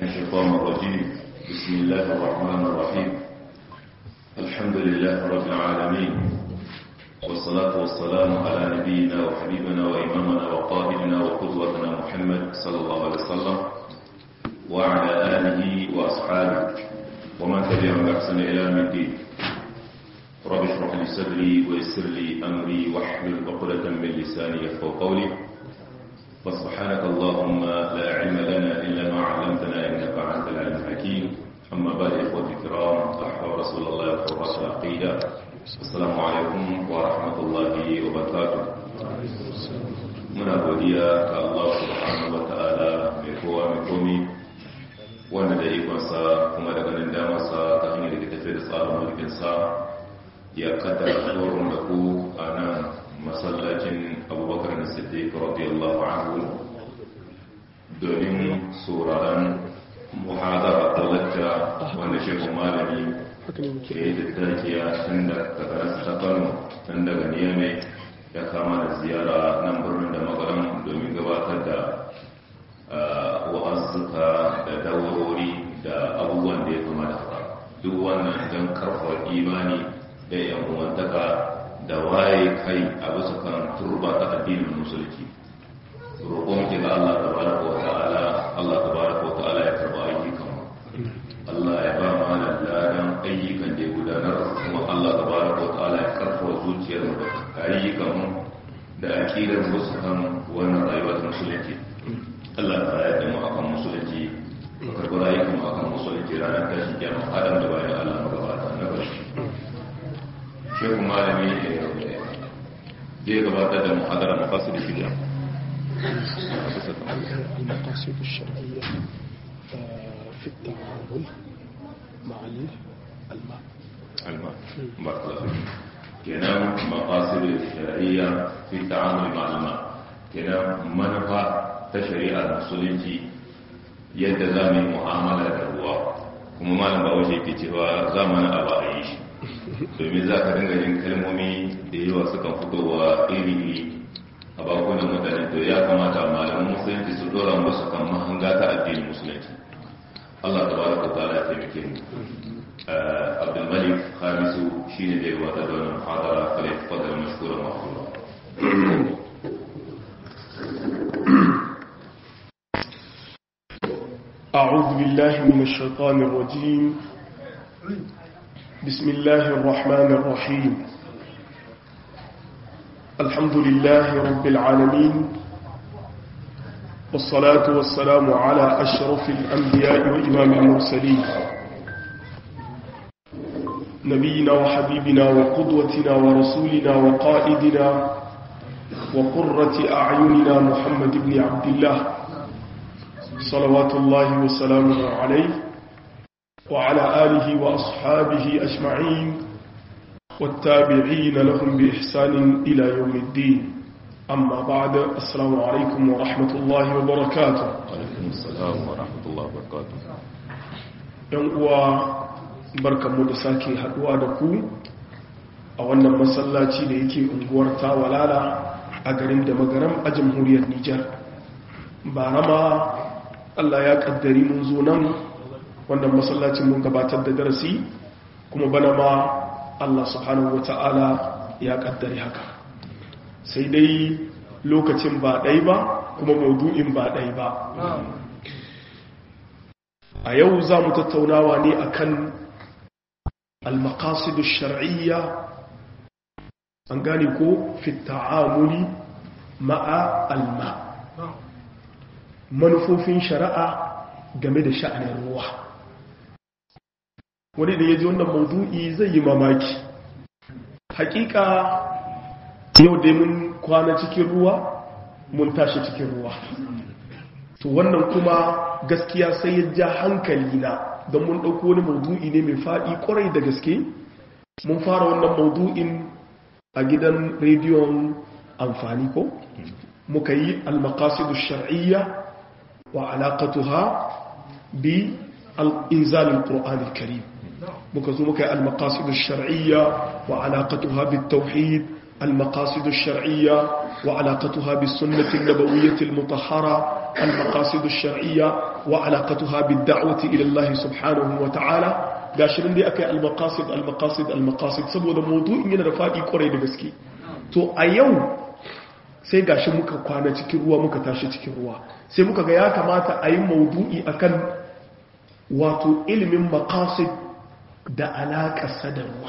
الشيطان الرجيم بسم الله الرحمن الرحيم الحمد لله رب العالمين والصلاة والسلام على نبينا وحبيبنا وإمامنا وقائدنا وقدوتنا محمد صلى الله عليه وسلم وعلى آله وأصحابه ومن تبعهم بأحسن إلى يوم الدين رب اشرح لي صدري ويسر لي أمري واحلل عقدة من لساني يفقهوا قولي فسبحانك اللهم لا علم لنا إلا ما علمتنا إنك أنت العليم الحكيم أما بعد إخوتي الكرام أحباب رسول الله وقرة العقيدة السلام عليكم ورحمة الله وبركاته من godiya ga Allah subhanahu wa ta'ala mai kowa mai komi wanda da ikonsa kuma da ganin damarsa ta hanyar da tafi da tsarin mulkinsa ya kaddara tsoron da ku a nan masallacin abubakar na siddiq radiyallahu anhu domin sauraron muhadara da lacca wanda shekun malami ke da takiya tun da kakararsa ta kano tun daga niyame ya kama da ziyara nan birnin da magaran domin gabatar da wa'azzuka da daurori da abubuwan da ya kama da haka duk wannan don karfar imani da yan uwantaka da waye kai a bisa kan turba ta addinin musulki roƙon ki ga Allah tabaraka wa ta'ala Allah tabaraka wa ta'ala ya karba ayyukan Allah ya ba mu da ladan ayyukan da ya gudanar kuma Allah tabaraka wa ta'ala ya karfa zuciyar mu da ayyukan mu da aqidar mu su kan wannan rayuwa ta musulunci Allah ta ya da mu akan musulunci ka karba ayyukan mu akan musulunci ranar tashi kiyama adam da bayan Allah magabata na bashi shehu malami zai gabatar da muhadara maqasid shari'a المقاصد الشرعية في التعامل مع الماء الماء بارك الله فيك kenan maqasid shari'a fi ta'amul ma'al ma kenan manufa ta shari'ar musulunci yadda za mu yi mu'amala da ruwa kuma malam ba wace ke cewa zamanin a ba a yi shi domin za ka dinga yin kalmomi da yawa sukan fitowa iri a bakunan mutane to ya kamata malaman musulunci su dora musu kan mahanga ta addinin musulunci Allah ta bada ko ta'ala ya taimake mu Abdul Malik Khamisu shine da yawa da wannan muhadara kale fadar mashkura mahsura أعوذ بالله من الشيطان الرجيم بسم الله الرحمن الرحيم الحمد لله رب العالمين والصلاة والسلام على أشرف الأنبياء وإمام المرسلين نبينا وحبيبنا وقدوتنا ورسولنا وقائدنا وقرة أعيننا محمد بن عبد الله صلوات الله وسلامه عليه وعلى آله وأصحابه أجمعين والتابعين لهم بإحسان إلى يوم الدين أما بعد السلام عليكم ورحمة الله وبركاته alaikum assalam wa rahmatullahi wa barakatuh ‘yan uwa barkanmu da sake haduwa da ku a wannan masallaci da yake unguwar tawalala a garin da magaram a jamhuriyar Nijar ba rama Allah ya kaddari mun zo nan wannan masallacin mun gabatar da darasi kuma bana ma Allah subhanahu wata'ala ya kaddari haka sai dai lokacin ba ɗai ba kuma maudu'in ba ɗai ba a yau za mu tattaunawa ne akan al-maqasidu shar'iyya an gane ko fi ta'amuli ma'a alma manufofin shari'a game da sha'anin ruwa wani da ya ji wannan maudu'i zai yi mamaki hakika yau dai mun kwana cikin ruwa mun tashi cikin ruwa to wannan kuma gaskiya sai ya ja hankali na don mun ɗauko wani maudu'i ne mai faɗi ƙwarai da gaske mun fara wannan maudu'in a gidan rediyon amfani ko muka yi al-maqasidu shar'iyya wa alaqatuha bi al-inzal al-qur'an al-karim muka zo muka yi al-maqasidu shar'iyya wa alaqatuha bit tauhid المقاصد الشرعية وعلاقتها بالسنة النبوية المطهرة المقاصد الشرعية wa alaqatuha bid-da'wati ila Allah subhanahu wa ta'ala gashi nan dai akai al-maqasid al-maqasid al-maqasid saboda mawdu'in yana da fadi kwarai da gaske to a yau sai gashi muka kwana cikin ruwa muka tashi cikin ruwa sai muka ga ya kamata a yi mawdu'i akan wato ilimin maqasid da alaƙarsa da ruwa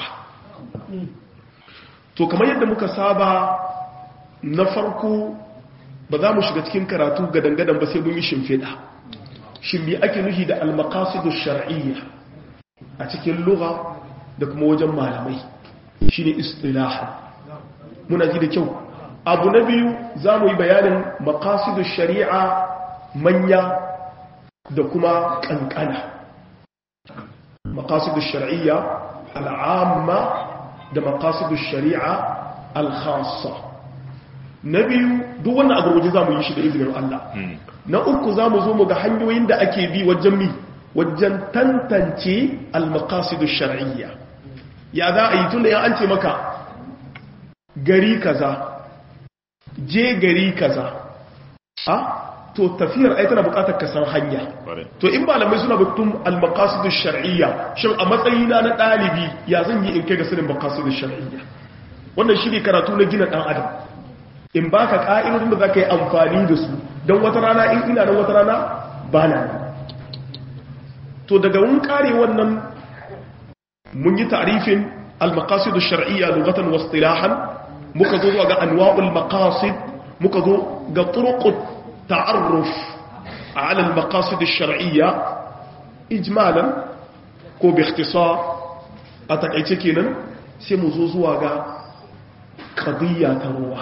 to kamar yadda muka saba na farko ba za mu shiga cikin karatu ga dangadan ba sai mun yi shimfiɗa shimbi ake nufi da almakasidu shar'iyya a cikin lugha da kuma wajen malamai shine istilaha muna ji da kyau abu na biyu za mu yi bayanin makasidu shari'a manya da kuma kankana makasidu shar'iyya al'amma da makasidu shari'a al-khassa na biyu duk wannan a gurguje za mu yi shi da izinin Allah na uku za mu zo mu ga hanyoyin da ake bi wajen mi wajen tantance al-maqasidu shar'iyya ya za a yi tun da ya an ce maka gari kaza je gari kaza a to tafiyar ai tana bukatar ka san hanya to in malamai suna bukatun al-maqasidu shar'iyya shin a matsayina na dalibi ya zan yi in kai ga sanin maqasidu shar'iyya wannan shi ne karatu na gina dan adam in ba ka ƙa'idodin da za ka yi amfani da su don wata rana in ina nan wata rana ba na to daga mun kare wannan mun yi tarifin al-maqasid shar'iyya lughatan wa istilahan muka zo ga anwa'ul maqasid muka zo ga turuqut ta'arruf ala al-maqasid shar'iyya ijmalan ko bi ikhtisar a takaice kenan sai mu zo zuwa ga qadiyya ta ruwa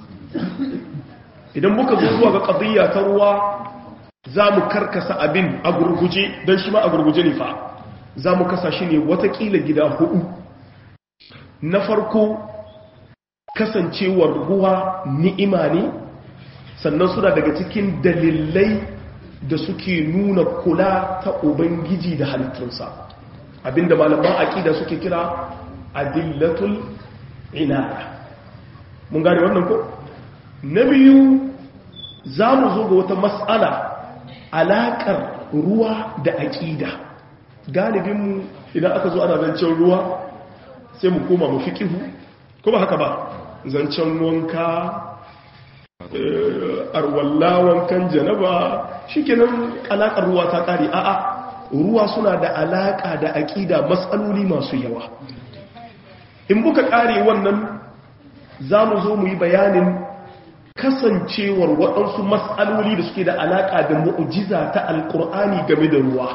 idan muka zo zuwa ga qadiyya ta ruwa za mu karkasa abin a gurguje don shi ma a gurguje ne fa za mu kasa shi ne watakila gida hudu na farko kasancewar ruwa ni'ima ne sannan suna daga cikin dalilai da suke nuna kula ta ubangiji da halittunsa abinda malaman aƙida suke kira adillatul inaya mun gane wannan ko na biyu za mu zo ga wata matsala alaƙar ruwa da aƙida galibinmu idan aka zo ana zancen ruwa sai mu koma mu fiƙihu ko ba haka ba zancen wanka arwalla wankan janaba shi kenan alaƙar ruwa ta ƙari a'a ruwa suna da alaƙa da aƙida matsaloli masu yawa in muka ƙare wannan za mu zo mu yi bayanin kasancewar waɗansu matsaloli da suke da alaƙa da mu'ujiza ta alƙur'ani game da ruwa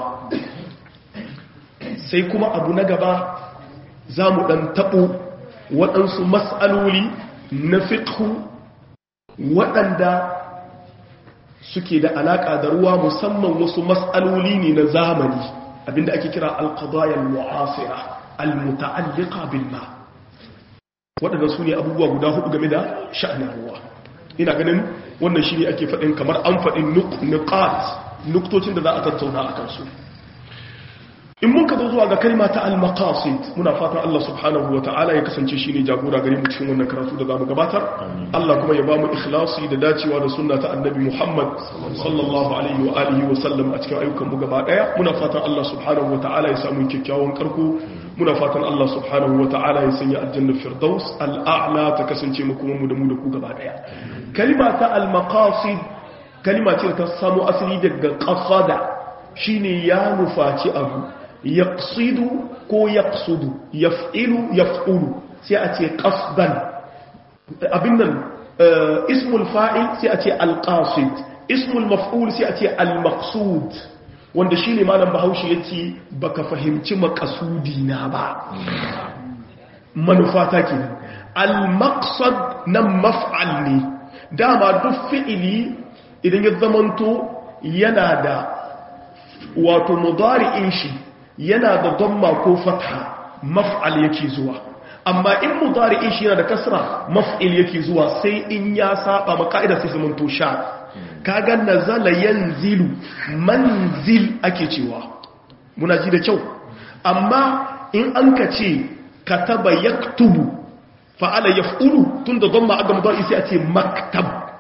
sai kuma abu na gaba za mu ɗan taɓo waɗansu matsaloli na fiƙhu waɗanda suke da alaƙa da ruwa musamman wasu matsaloli ne na zamani abinda ake kira alƙadayar mu'asira al-muta'alliqa bil ma waɗanda su ne abubuwa guda hudu game da sha'anin ruwa ina ganin wannan shi ne ake faɗin kamar an faɗin nukat nuktocin da za a tattauna a kansu in mun ka zo zuwa ga kalma ta al-maqasid muna fatan Allah subhanahu wa ta'ala ya kasance shi ne jagora gare mu cikin wannan karatu da zamu gabatar Allah kuma ya ba mu ikhlasi da dacewa da sunna ta annabi Muhammad sallallahu alaihi wa alihi wa sallam a cikin ayyukan mu gaba daya muna fatan Allah subhanahu wa ta'ala ya samu kyakkyawan karko muna fatan Allah subhanahu wa ta'ala ya sanya aljanna firdaus al'a'la ta kasance mu kuma mu da mu da ku gaba daya kalma ta al-maqasid kalma ce ta samu asali daga qasada shine ya nufaci abu yaqsidu ko yaqsudu yaf'ilu yaf'ulu sai a ce qasdan abin nan ismul fa'il sai a ce al-qasid ismul maf'ul sai a ce al-maqsud wanda shine malam bahaushe yace baka fahimci maqasudi na ba manufata kenan al-maqsad nan maf'al ne dama duk fi'ili idan ya zamanto yana da wato mudari'in shi yana da damma ko fatha maf'al yake zuwa amma in mudari'in shi yana da kasra maf'il yake zuwa sai in ya saba ma ka'ida sai zaman to sha kaga nazala yanzilu manzil ake cewa muna ji da kyau amma in an ka ce kataba yaktubu fa'ala yaf'ulu tunda damma aga mudari sai a ce maktab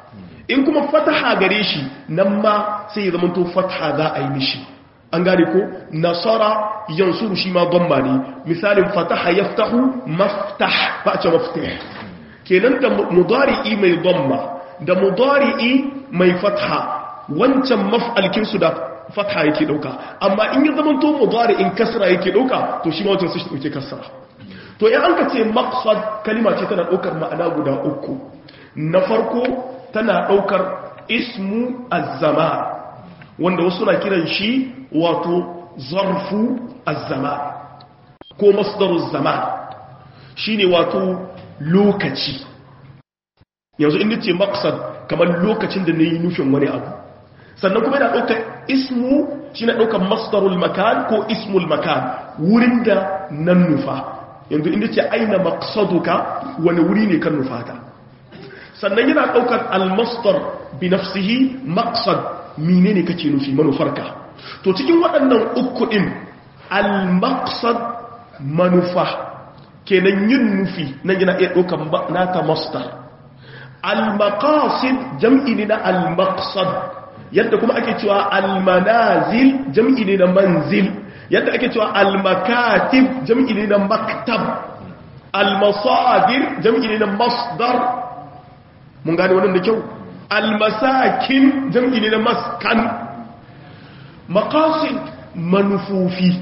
in kuma fataha gare shi nan ma sai ya zamanto fataha za a yi mishi an gane ko nasara yansuru shi ma gomma ne misalin fataha yaftahu maftah ba a ce maftah kenan da mudari'i mai gomma da mudari'i mai fatha wancan maf'alkinsu da fatha yake dauka amma in ya zama to mudari'in kasra yake dauka to shi ma wancan sai dauke kasra to in an ka ce maqsad kalima ce tana daukar ma'ana guda uku na farko tana daukar ismu az-zaman wanda wasu na kiran shi wato zarfu az-zaman ko masdaruz zaman shine wato lokaci yanzu inda ce maksad kamar lokacin da na yi nufin wani abu sannan kuma yana ɗaukar ismu shi na ɗaukar masdarul makan ko ismul makan wurin da nan nufa yanzu inda ce aina maksaduka wani wuri ne kan nufata sannan yana ɗaukar almasdar bi nafsihi maksad mine ne kake nufi manufarka to cikin waɗannan uku ɗin almaksad manufa kenan yin nufi nan yana iya ɗaukar naka masdar al-maqasid jam'i ne na al-maqsad yadda kuma ake cewa al-manazil jam'i ne na manzil yadda ake cewa al-makatib jam'i ne na maktab al-masadir jam'i ne na masdar mun gane wannan da kyau al-masakin jam'i ne na maskan maqasid manufufi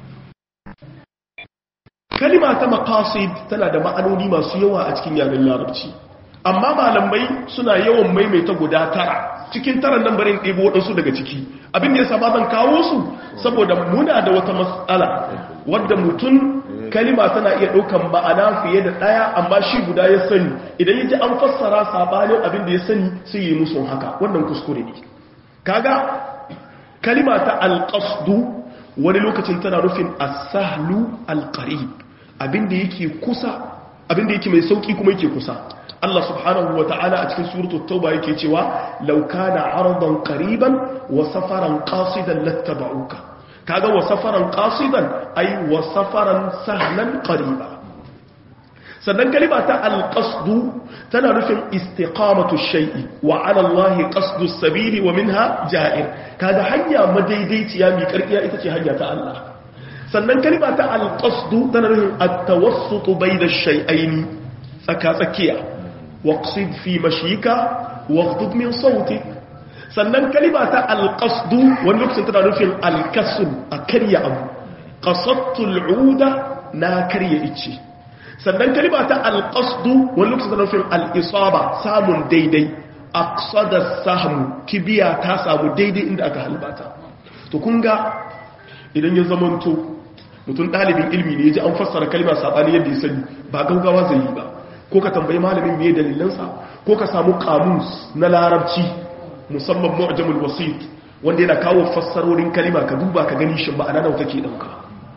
kalima ta maqasid tana da ma'anoni masu yawa a cikin yaren larabci amma malamai suna yawan maimaita guda tara cikin taran nan barin ɗebo waɗansu daga ciki abin da ya saba zan kawo su saboda muna da wata matsala wadda mutum kalima tana iya ɗaukan ma'ana fiye da ɗaya amma shi guda ya sani idan ya ji an fassara sabanin abin da ya sani sai yi musu haka wannan kuskure ne kaga kalima ta alƙasdu wani lokacin tana rufin asahlu alƙarib abin da yake kusa abin da yake mai sauƙi kuma yake kusa Allah subhanahu wa ta'ala a cikin suratul tauba yake cewa law kana aradan qariban wa safaran qasidan lattaba'uka kaga wa safaran qasidan ay wa safaran sahlan qariba sannan kalima ta alqasdu tana nufin istiqamatu shay'i wa 'ala Allah qasdu sabili wa minha ja'ir kaga hanya madaidaiciya mi karkiya ita ce hanya ta Allah sannan kalima ta alqasdu tana nufin at-tawassut bayna ash-shay'aini tsaka tsakiya واقصد في مشيك واغضب من صوتك sannan kalima ta alƙasdu wani lokacin tana nufin alƙasur a karya abu ƙasattul uda na karya ice sannan kalima ta alƙasdu wani lokacin tana nufin al'isaba samun daidai aqsada sahmu kibiya ta samu daidai inda aka halbata to kun ga idan ya zamanto mutum ɗalibin ilmi ne ya ji an fassara kalima saɓani yadda ya sani ba gaugawa zai yi ba ko ka tambayi malamin me dalilansa ko ka samu kamus na larabci musamman mu'jamul wasit wanda yana kawo fassarorin kalima ka duba ka gani shin ma'ana nawa take dauka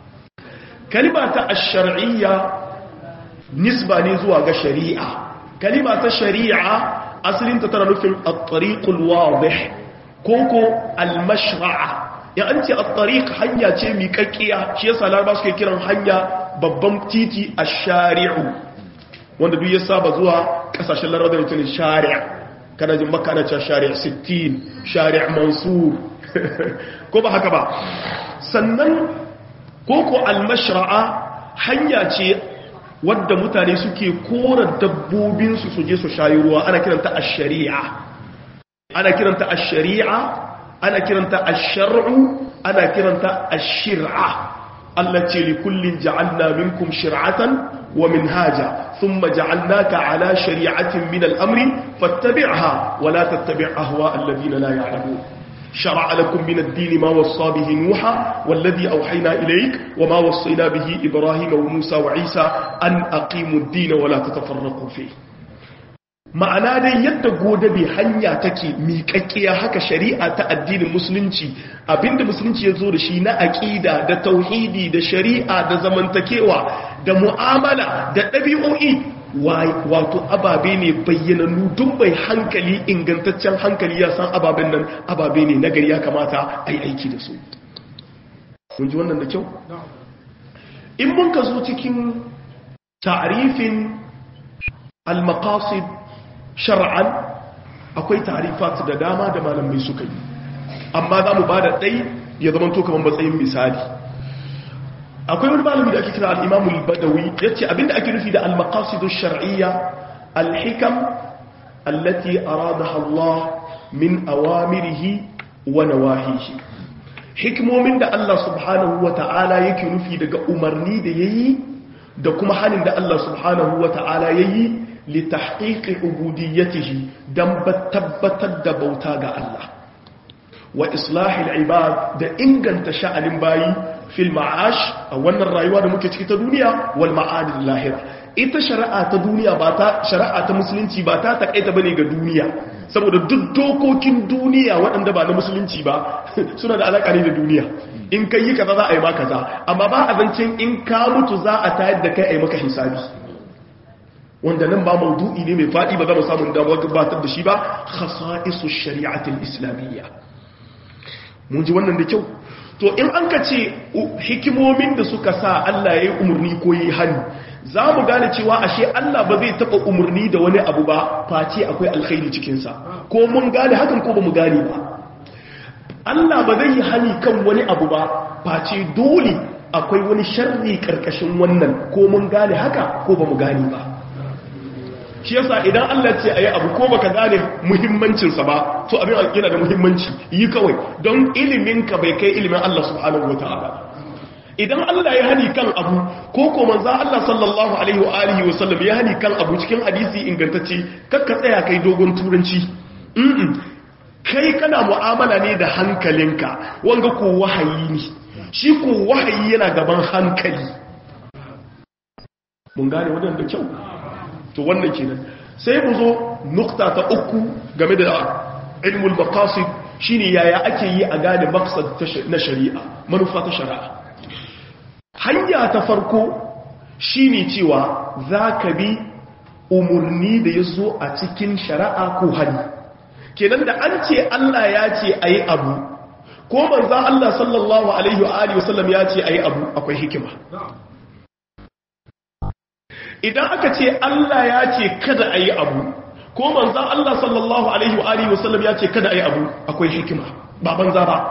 kalima ta ash-shar'iyya nisba ne zuwa ga shari'a kalima ta shari'a asalin ta tana nufin at-tariqul wadih koko al-mashra'a ya an ce at-tariq hanya ce miƙaƙƙiya shi yasa larabawa suke kiran hanya babban titi ash-shari'u wanda duk ya saba zuwa kasashen larabar da mutum shari'a kana jin maka ana cewa shari'a 60 shari'a mansur ko ba haka ba sannan koko almashra'a hanya ce wadda mutane suke kora dabbobinsu su je su shayi ruwa ana kiranta ash-shari'a ana kiranta ash-shari'a ana kiranta ash-shar'u ana kiranta ash-shir'a Allah ce li kullin ja'alna minkum shir'atan ومنهاجا ثم جعلناك على شريعة من الأمر فاتبعها ولا تتبع أهواء الذين لا يعلمون شرع لكم من الدين ما وصى به نوحا والذي أوحينا إليك وما وصينا به إبراهيم وموسى وعيسى أن أقيموا الدين ولا تتفرقوا فيه ma'ana dai yadda godabe hanya take miƙaƙƙiya haka shari'a ta addinin musulunci abinda musulunci ya zo da shi na aƙida da tauhidi da shari'a da zamantakewa da mu'amala da ɗabi'o'i wato ababe ne bayyanannu duk bai hankali ingantaccen hankali ya san ababen nan ababe ne nagari ya kamata a yi aiki da su kun ji wannan da kyau in mun ka zo cikin ta'arifin al-maqasid shar'an akwai tarifat da dama da malamai suka yi amma za mu ba da ɗai ya zama to kamar matsayin misali akwai wani malami da ake kira al'imamul badawi ya ce abinda ake nufi da al-maqasidu shar'iyya al-hikam allati aradaha Allah min awamirihi wa nawahihi hikimomin da Allah subhanahu wa ta'ala yake nufi daga umarni da yayi da kuma halin da Allah subhanahu wa ta'ala yayi li tahqiqi ubudiyyatihi dan tabbatar da bauta ga Allah wa islahil ibad da inganta sha'anin bayi fil ma'ash a wannan rayuwa da muke ciki ta duniya wal ma'adil lahira ita shari'a ta duniya ba ta shari'a ta musulunci ba ta takaita bane ga duniya saboda duk dokokin duniya waɗanda ba na musulunci ba suna da alaƙa ne da duniya in kai yi kaza za a yi maka kaza amma ba a zancen in ka mutu za a tayar da kai a yi maka hisabi wanda nan ba maudu'i ne mai faɗi ba za mu samu damar gabatar da shi ba khasa'isu shari'atul islamiyya mun ji wannan da kyau to in an ka ce hikimomin da suka sa Allah ya yi umarni ko yi hannu za mu gane cewa ashe Allah ba zai taɓa umarni da wani abu ba face akwai alkhairi cikinsa ko mun gane hakan ko ba mu gane ba Allah ba zai yi hani kan wani abu ba face dole akwai wani sharri karkashin wannan ko mun gane haka ko ba mu gane ba shi yasa idan Allah ce ayi abu ko baka gane muhimmancinsa ba to abin yana da muhimmanci yi kawai don ilimin ka bai kai ilimin Allah subhanahu wataala idan Allah ya hani kan abu ko ko manzo Allah sallallahu alaihi wa alihi wa sallam ya hani kan abu cikin hadisi ingantacce kakka tsaya kai dogon turanci mm kai kana mu'amala ne da hankalinka wanga ko wahayi ne shi ko wahayi yana gaban hankali mun gane wannan da kyau to wannan kenan sai mu zo nukta ta uku game da ilmul maqasid shine yaya ake yi a gane maqsad na shari'a manufa ta shari'a hanya ta farko shine cewa zaka bi umurni da yazo a cikin shari'a ko hali kenan da an ce Allah ya ce ayi abu ko manzo Allah sallallahu alaihi wa alihi wasallam ya ce ayi abu akwai hikima idan aka ce Allah ya ce kada a yi abu ko manzan Allah sallallahu Alaihi wa Alihi wasallam ya ce kada a yi abu akwai hikima ba banza ba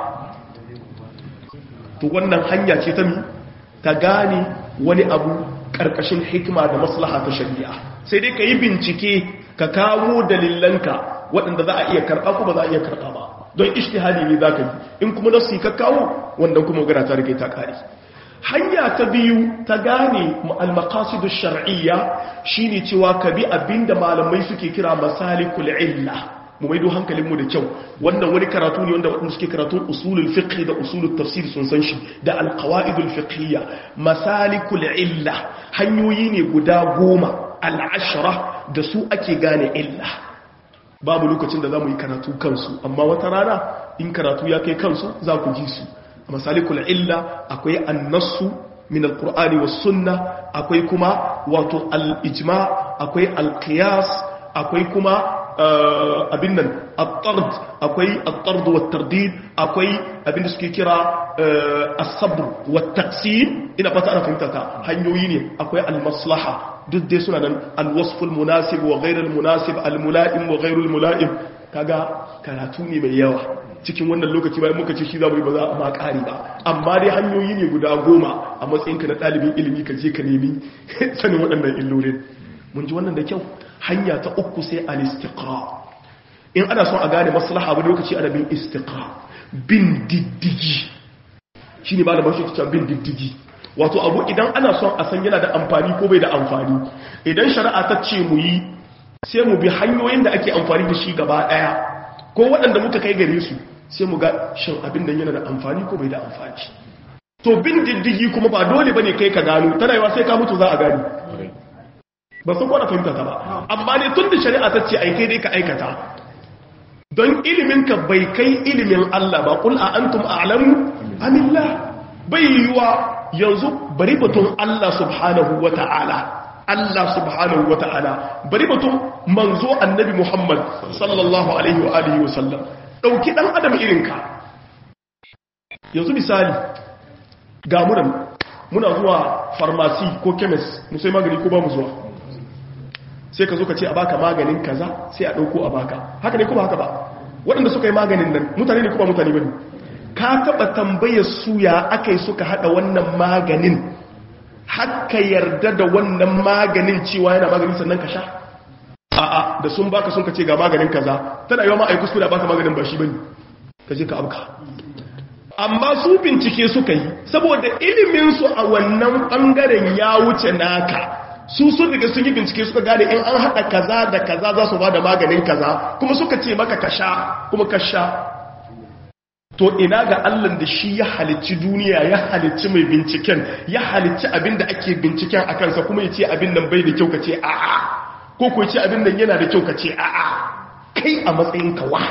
to wannan hanya ce ta mi ta gane wani abu ƙarƙashin hikima da maslaha ta shari'a sai dai ka yi bincike ka kawo dalilanka waɗanda za a iya karɓa ko ba za a iya karɓa ba don ishtihadi ne za ka yi in kuma nasu ka kawo wanda kuma gara ta rike ta ƙari hanya ta biyu ta gane al-maqasidu shar'iyya shine cewa ka bi abinda malamai suke kira masalikul illa mu maido hankalinmu da kyau wannan wani karatu ne wanda wadanda suke karatun usulul fiqh da usulul tafsir sun san shi da al-qawaidul fiqhiyya masalikul illa hanyoyi ne guda goma al-ashra da su ake gane illa babu lokacin da zamu yi karatu kansu amma wata rana in karatu ya kai kansu za ku ji su masalikul illa akwai annasu min alqur'ani was sunna akwai kuma wato al-ijma akwai al-qiyas akwai kuma abin nan at-tard akwai at-tard wat tardid akwai abin da suke kira as-sabr wat taqsim ina fata ana fahimta ta hanyoyi ne akwai al-maslaha duk dai suna nan al-wasf al-munasib wa ghayr al-munasib al-mula'im wa ghayr al-mula'im kaga karatu ne mai yawa cikin wannan lokaci bayan muka ce shi za mu yi ba za a ma ƙari ba amma dai hanyoyi ne guda goma a matsayinka na ɗalibin ilimi ka je ka nemi sanin waɗannan illolin mun ji wannan da kyau hanya ta uku sai al-istiqra in ana son a gane maslaha wani lokaci ana bin istiqra bin diddigi shine ba da bashi ta bin diddigi wato abu idan ana son a san yana da amfani ko bai da amfani idan shari'a ta ce mu yi sai mu bi hanyoyin da ake amfani da shi gaba ɗaya ko waɗanda muka kai gare su sai mu ga shin abin da yana da amfani ko bai da amfani to bin diddigi kuma ba dole bane kai ka gano tana yawa sai ka mutu za a gani ba sun kwana fahimta ta ba amma ne tun da shari'a ta ce ai kai dai ka aikata don ilimin ka bai kai ilimin Allah ba kul a antum a'lamu amillah bai yiwa yanzu bari batun Allah subhanahu wata'ala Allah subhanahu wa ta'ala bari batun manzo annabi Muhammad sallallahu alaihi wa alihi wa sallam dauki dan adam irinka yanzu misali ga munan muna zuwa farmasi ko chemist mu sai magani ko ba mu zuwa sai ka zo ka ce a baka maganin kaza sai a ɗauko a baka haka ne kuma haka ba waɗanda suka yi maganin nan mutane ne kuma mutane ba ne ka taɓa tambayar su ya aka yi suka haɗa wannan maganin haka yarda da wannan maganin cewa yana maganin sannan ka sha a'a da sun baka sun ka ce ga maganin kaza tana yawa ma a yi kuskure baka maganin ba shi bane ka je ka abka amma su bincike suka yi saboda iliminsu a wannan ɓangaren ya wuce naka su sun riga sun yi bincike suka gane in an haɗa kaza da kaza za su ba da maganin kaza kuma suka ce maka ka sha kuma ka sha to ina ga allan da shi ya halicci duniya ya halicci mai binciken ya halicci abin da ake binciken a kansa kuma ya ce abin nan bai da kyau ka ce a'a ko ko ce abin nan yana da kyau ka ce a'a kai a matsayin kawa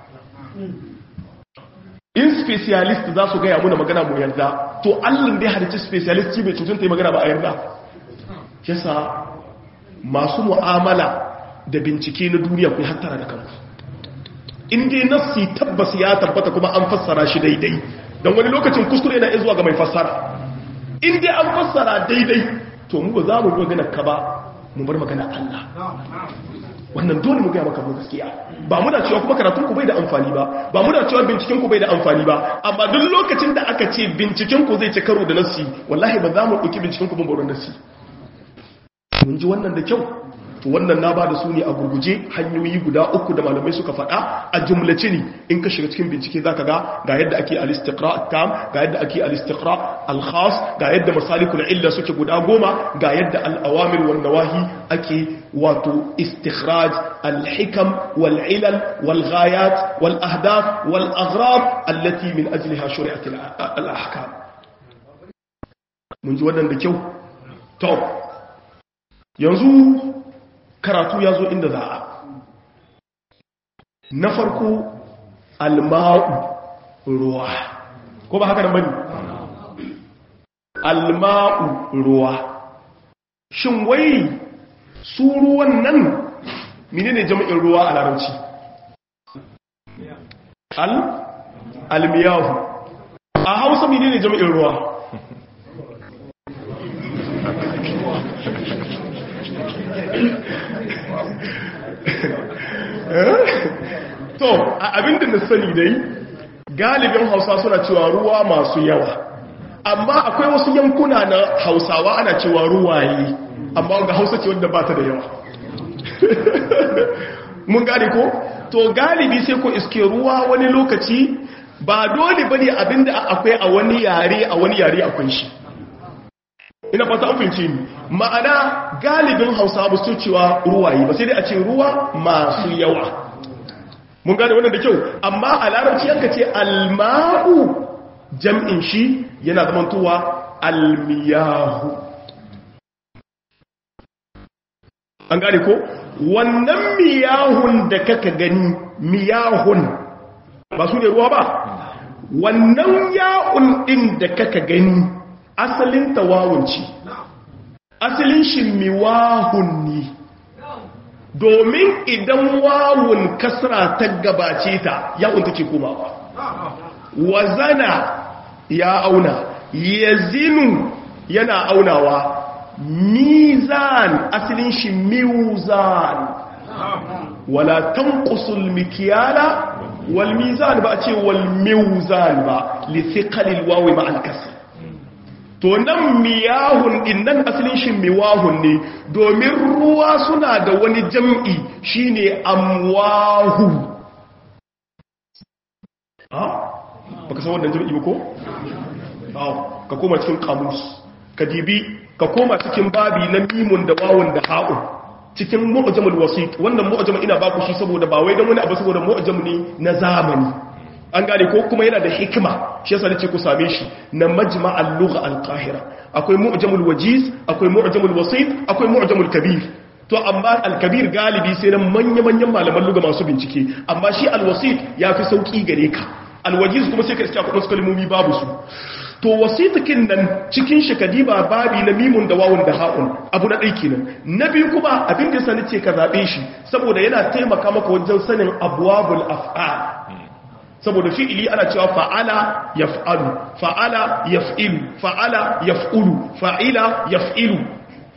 in specialist za su gaya muna magana mu yarda to allin da ya halicci specialist bai cutun ta yi magana ba a yarda yasa masu mu'amala da bincike na duniya ku hattara da kanku in dai nassi tabbas ya tabbata kuma an fassara shi daidai don wani lokacin kuskure na zuwa ga mai fassara in dai an fassara daidai to mu ba za mu magana ka ba mu bar magana Allah wannan dole mu gaya maka mu gaskiya ba muna cewa kuma karatun ku bai da amfani ba ba muna cewa binciken ku bai da amfani ba amma duk lokacin da aka ce binciken ku zai ci karo da nassi wallahi ba za mu ɗauki binciken ku ban bauran nassi mun ji wannan da kyau to wannan na ba da su ne a gurguje hanyoyi guda uku da malamai suka faɗa a jumlace ne in ka shiga cikin bincike za ka ga ga yadda ake al-istiqra tam ga yadda ake al-istiqra al-khas ga yadda masalikul illa suke guda goma ga yadda al-awamir wan nawahi ake wato istikhraj al-hikam wal ilal wal ghayat wal ahdaf wal aghrab allati min ajliha shuri'at al-ahkam mun ji wannan da kyau to yanzu karatu ya zo inda za a na farko alma'u ruwa ko ba haka da bane alma'u ruwa shin wai su ruwan nan menene jami'in ruwa a larabci al almiyahu a hausa menene jami'in ruwa to a abinda na sani dai galibin hausa suna cewa ruwa masu yawa amma akwai wasu yankuna na hausawa ana cewa ruwaye amma ga hausa ce wanda ba ta da yawa mun gane ko to galibi sai ko iske ruwa wani lokaci ba dole bane abinda akwai a wani yare a wani yare akwai shi ina fata an fahimce ni ma'ana galibin hausa ba su cewa ruwaye ba sai dai a ce ruwa masu yawa mun gane wannan da kyau amma a larabci yanka ce alma'u jam'in shi yana zamantowa almiyahu an gane ko wannan miyahun da kaka gani miyahun ba su ne ruwa ba wannan ya'un ɗin da kaka gani asalin tawawunci asalin shi miwahun ne domin idan wawun kasra ta gabace ta yawun take komawa wazana ya auna yazinu yana aunawa mizan asalin shi mizan wala tanqusul mikyala wal mizan ba a ce wal mizan ba li thiqalil wawi ma al kasr to nan miyahun din nan asalin shi miwahun ne domin ruwa suna da wani jam'i shine amwahu ha baka san wannan jam'i ba ko ka koma cikin kamus ka dibi ka koma cikin babi na mimun da wawun da ha'un cikin mu'jamul wasit wannan mu'jam ina baku shi saboda ba wai dan wani abu saboda mu'jam ne na zamani an gane ko kuma yana da hikima shi yasa nace ku same shi na majma'al lugha al-qahira akwai mu'jamul wajiz akwai mu'jamul wasit akwai mu'jamul kabir to amma al-kabir galibi sai nan manya-manyan malaman lugha masu bincike amma shi al-wasit yafi sauki gare ka al-wajiz kuma sai ka iska kudin kalmomi babu su to wasitakin nan cikin shi kadiba babi na mimun da wawun da ha'un abu na ɗai kenan na biyu kuma abin da sani ce ka zaɓe shi saboda yana taimaka maka wajen sanin abuwabul af'al saboda fi'ili ana cewa fa'ala yaf'alu fa'ala yaf'ilu fa'ala yaf'ulu fa'ila yaf'ilu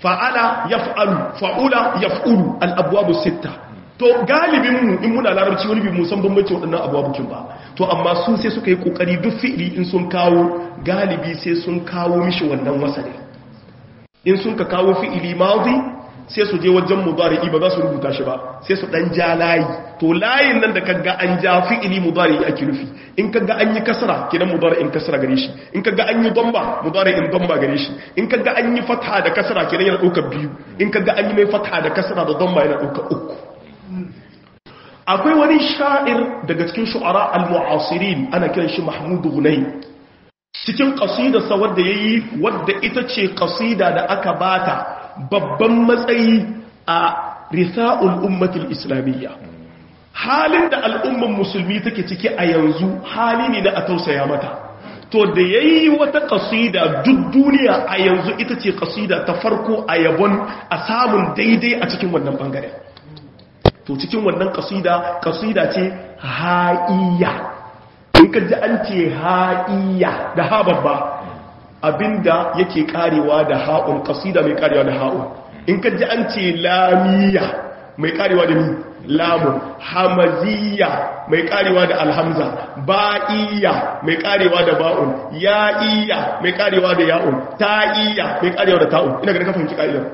fa'ala yaf'alu fa'ula yaf'ulu al-abwabu sitta to galibin mu in muna larabci wani bi mu san bambanci waɗannan abubuwan ba to amma su sai suka yi kokari duk fi'ili in sun kawo galibi sai sun kawo mishi wannan wasali in sun ka kawo fi'ili madi sai su je wajen mudari'i ba za su rubuta shi ba sai su dan ja layi to layin nan da kaga an ja fi'ili mudari'i ake nufi in kaga an yi kasra kidan mudari'in kasra gare shi in kaga an yi damba mudari'in damba gare shi in kaga an yi fatha da kasra kidan yana dauka biyu in kaga an yi mai fatha da kasra da damba yana dauka uku akwai wani sha'ir daga cikin shu'ara al-mu'asirin ana kiran shi Mahmud Gunay cikin qasidarsa wadda yayi wadda ita ce qasida da aka bata babban matsayi a risa'ul ummatul islamiyya halin da al'umman musulmi take ciki a yanzu hali ne na a tausaya mata to da yayi wata qasida duk duniya a yanzu ita ce qasida ta farko a yabon a samun daidai a cikin wannan bangare to cikin wannan qasida qasida ce ha'iyya in ka ji an ce ha'iyya da ha babba abinda yake karewa da ha'un kasida mai karewa da ha'un in ka ji an ce lamiya mai karewa da ni lamun hamaziya mai karewa da alhamza ba'iya mai karewa da ba'un ya'iya mai karewa da ya'un ta'iya mai karewa da ta'un ina ga kafin ki ka'idar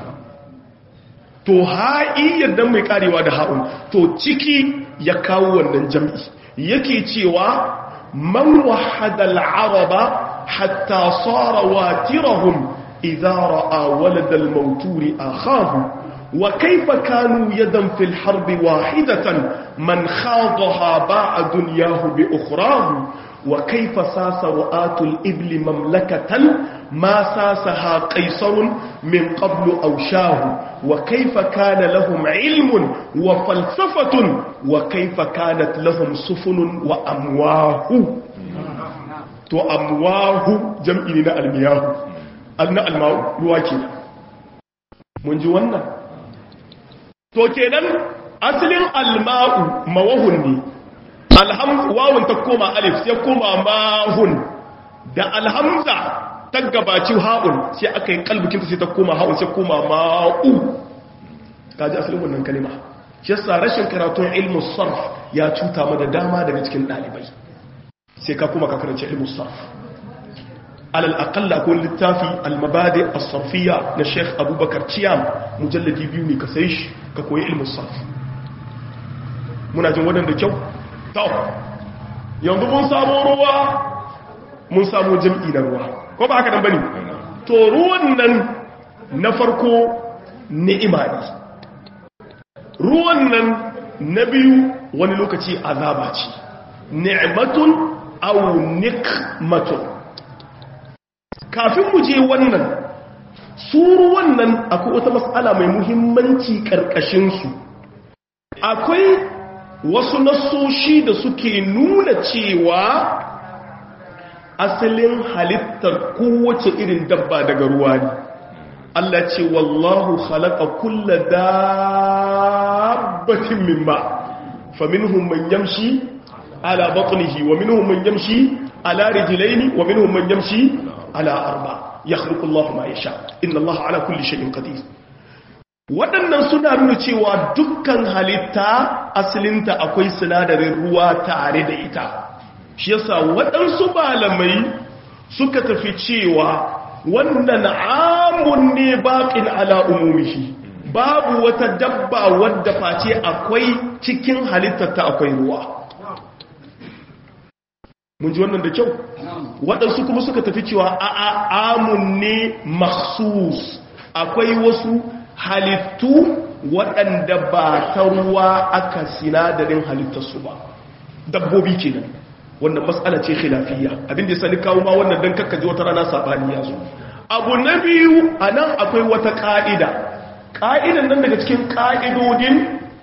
to ha'iyyar dan mai karewa da ha'un to ciki ya kawo wannan jam'i yake cewa man wahada al-araba حتى صار واترهم إذا رأى ولد الموتور آخاه وكيف كانوا يدا في الحرب واحدة من خاضها باع دنياه بأخراه وكيف ساس رؤاة الإبل مملكة ما ساسها قيصر من قبل أوشاه وكيف كان لهم علم وفلسفة وكيف كانت لهم سفن وأمواه to amwahu jam'i ne na almiyahu na almahu ruwa ke mun ji wannan to kenan asalin alma'u mawahun ne wawun ta koma alif sai koma mahun da alhamza ta gabaci ha'un sai aka yi kalbikinta sai ta koma ha'un sai koma ma'u ta ji asalin wannan kalima shi yasa rashin karatun ilmus sarf ya cuta mu da dama daga cikin ɗalibai sai ka kuma ka karanci ilmu sarf alal aqalla ko littafi al-mabadi as-sarfiyya na Sheikh Abubakar Ciyam mujalladi biyu ne ka sai shi ka koyi ilmu sarf muna jin wannan da kyau to yanzu mun samu ruwa mun samu jam'i na ruwa ko ba haka nan bane to ruwan nan na farko ni'ima ne ruwan nan na biyu wani lokaci azaba ce ni'matun aw nikmatun kafin mu je wannan suru wannan akwai wata mas'ala mai muhimmanci karkashin su akwai wasu nasoshi da suke nuna cewa asalin halittar kowace irin dabba daga ruwa ne Allah ce wallahu khalaqa kulla dabbatin mimma faminhum man yamshi على بطنه ومنهم من يمشي على رجلين ومنهم من يمشي على أربع يخلق الله ما يشاء إن الله على كل شيء قدير waɗannan suna nuna cewa dukkan halitta asalinta akwai sinadarin ruwa tare da ita shi yasa waɗansu malamai suka tafi cewa wannan amun ne baƙin ala umumihi babu wata dabba wadda face akwai cikin halittarta akwai ruwa mun ji wannan da kyau waɗansu kuma suka tafi cewa a amun ne maksus akwai wasu halittu waɗanda ba ta ruwa aka sinadarin halittarsu ba dabbobi kenan wannan matsala ce khilafiyya abinda ya sani kawo ma wannan don kakkaji wata rana saɓani ya zo abu na biyu a nan akwai wata ƙa'ida ƙa'idan nan daga cikin ƙa'idodin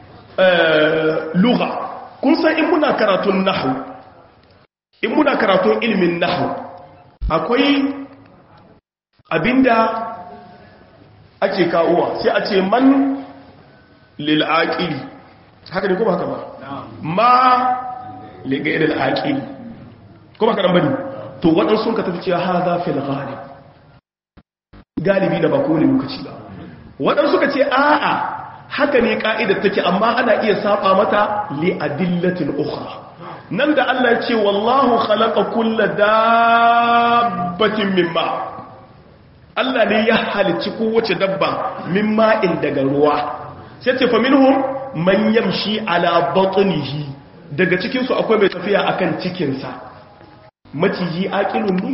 lugha kun san in muna karatun nahu in muna karatun ilimin nahu akwai abinda ake kawowa sai a ce man lil'aƙili haka ne kuma haka ba ma ligairar aƙili kuma haka nan bane to waɗansu ka tafi cewa ha za fi ghalib galibi da ba kowane lokaci ba waɗansu suka ce a'a haka ne ka'idar take amma ana iya saba mata li adillatin ukhra nan da Allah ya ce wallahu khalaqa kulla dabbatin mimma Allah ne ya halicci kowace dabba mimma in daga ruwa sai ce fa minhum man yamshi ala batnihi daga cikin su akwai mai tafiya akan cikin sa maciji aqilun ne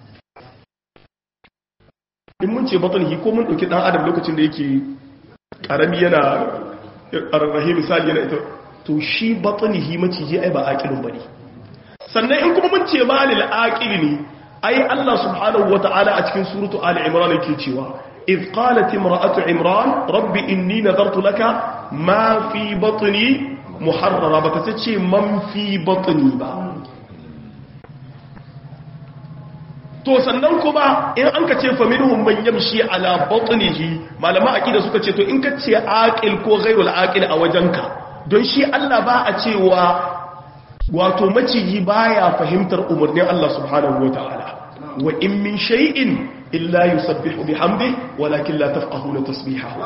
in mun ce batnihi ko mun dauki dan adam lokacin da yake karami yana arrahi misali yana ita to shi batnihi maciji ai ba aqilun bane sannan in kuma mun ce malil aqili ne ai Allah subhanahu wata'ala a cikin suratu ali imran yake cewa iz qalat imra'atu imran rabbi inni nadartu laka ma fi batni muharrara bata ce man fi batni ba to sannan kuma in an ka ce fa minhum man yamshi ala batnihi malama aqida suka ce to in ka ce aqil ko ghairul aqil a wajenka don shi Allah ba a cewa wato maciji baya fahimtar umarnin Allah subhanahu wataala wa in min shay'in illa yusabbihu bihamdi walakin la tafqahuna tasbihahu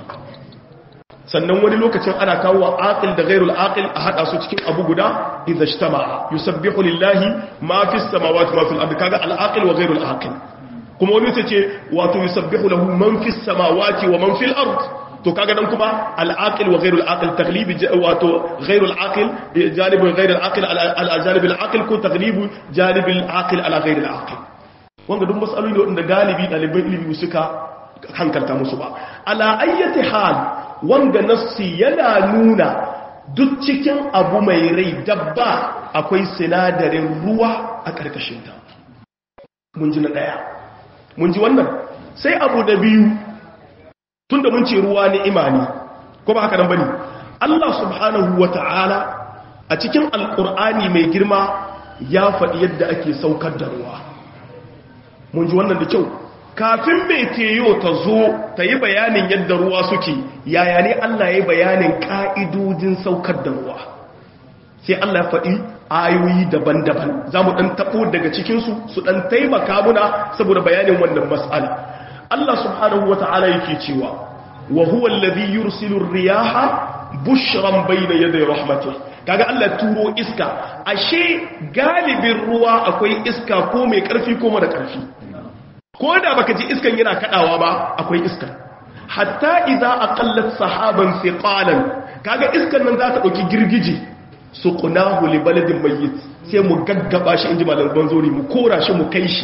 sannan wani lokacin ana kawo aqil da ghairul aqil a hada su cikin abu guda idza ijtama'a yusabbihu lillahi ma fis samawati ma fil ardi kaga al aqil wa ghairul aqil kuma wani sai ce wato yusabbihu lahu man fis samawati wa man fil ard to kaga dan kuma al aqil wa ghairul aqil taglibi wato ghairul aqil janib ghairul aqil al janib al aqil ko taglibu janib al aqil ala ghairil aqil wanda duk matsaloli ne wanda galibi ɗaliban ilimi suka hankalta musu ba ala ayyati hal wanda nassi yana nuna duk cikin abu mai rai dabba akwai sinadarin ruwa a ƙarƙashinta mun ji na ɗaya mun ji wannan sai abu da biyu tun da mun ce ruwa ne imani ko ba haka nan bane Allah subhanahu wa ta'ala a cikin alƙur'ani mai girma ya faɗi yadda ake saukar da ruwa mun ji wannan da kyau kafin mai teyo ta zo ta yi bayanin yadda ruwa suke yaya ne Allah ya yi bayanin ƙa'idodin saukar da ruwa sai Allah ya faɗi ayoyi daban-daban za mu ɗan taɓo daga cikinsu su ɗan taimaka muna saboda bayanin wannan matsala Allah subhanahu wa ta'ala yake cewa wa huwa alladhi yursilu riyaha bushran bayna yaday rahmatih kaga Allah turo iska ashe galibin ruwa akwai iska ko mai ƙarfi ko mara ƙarfi ko da baka ji iskan yana kadawa ba akwai iska hatta idza aqallat sahaban thiqalan kaga iskan nan za ta dauki girgije suqnahu li baladin mayyit sai mu gaggaba shi inji malam banzori mu kora shi mu kai shi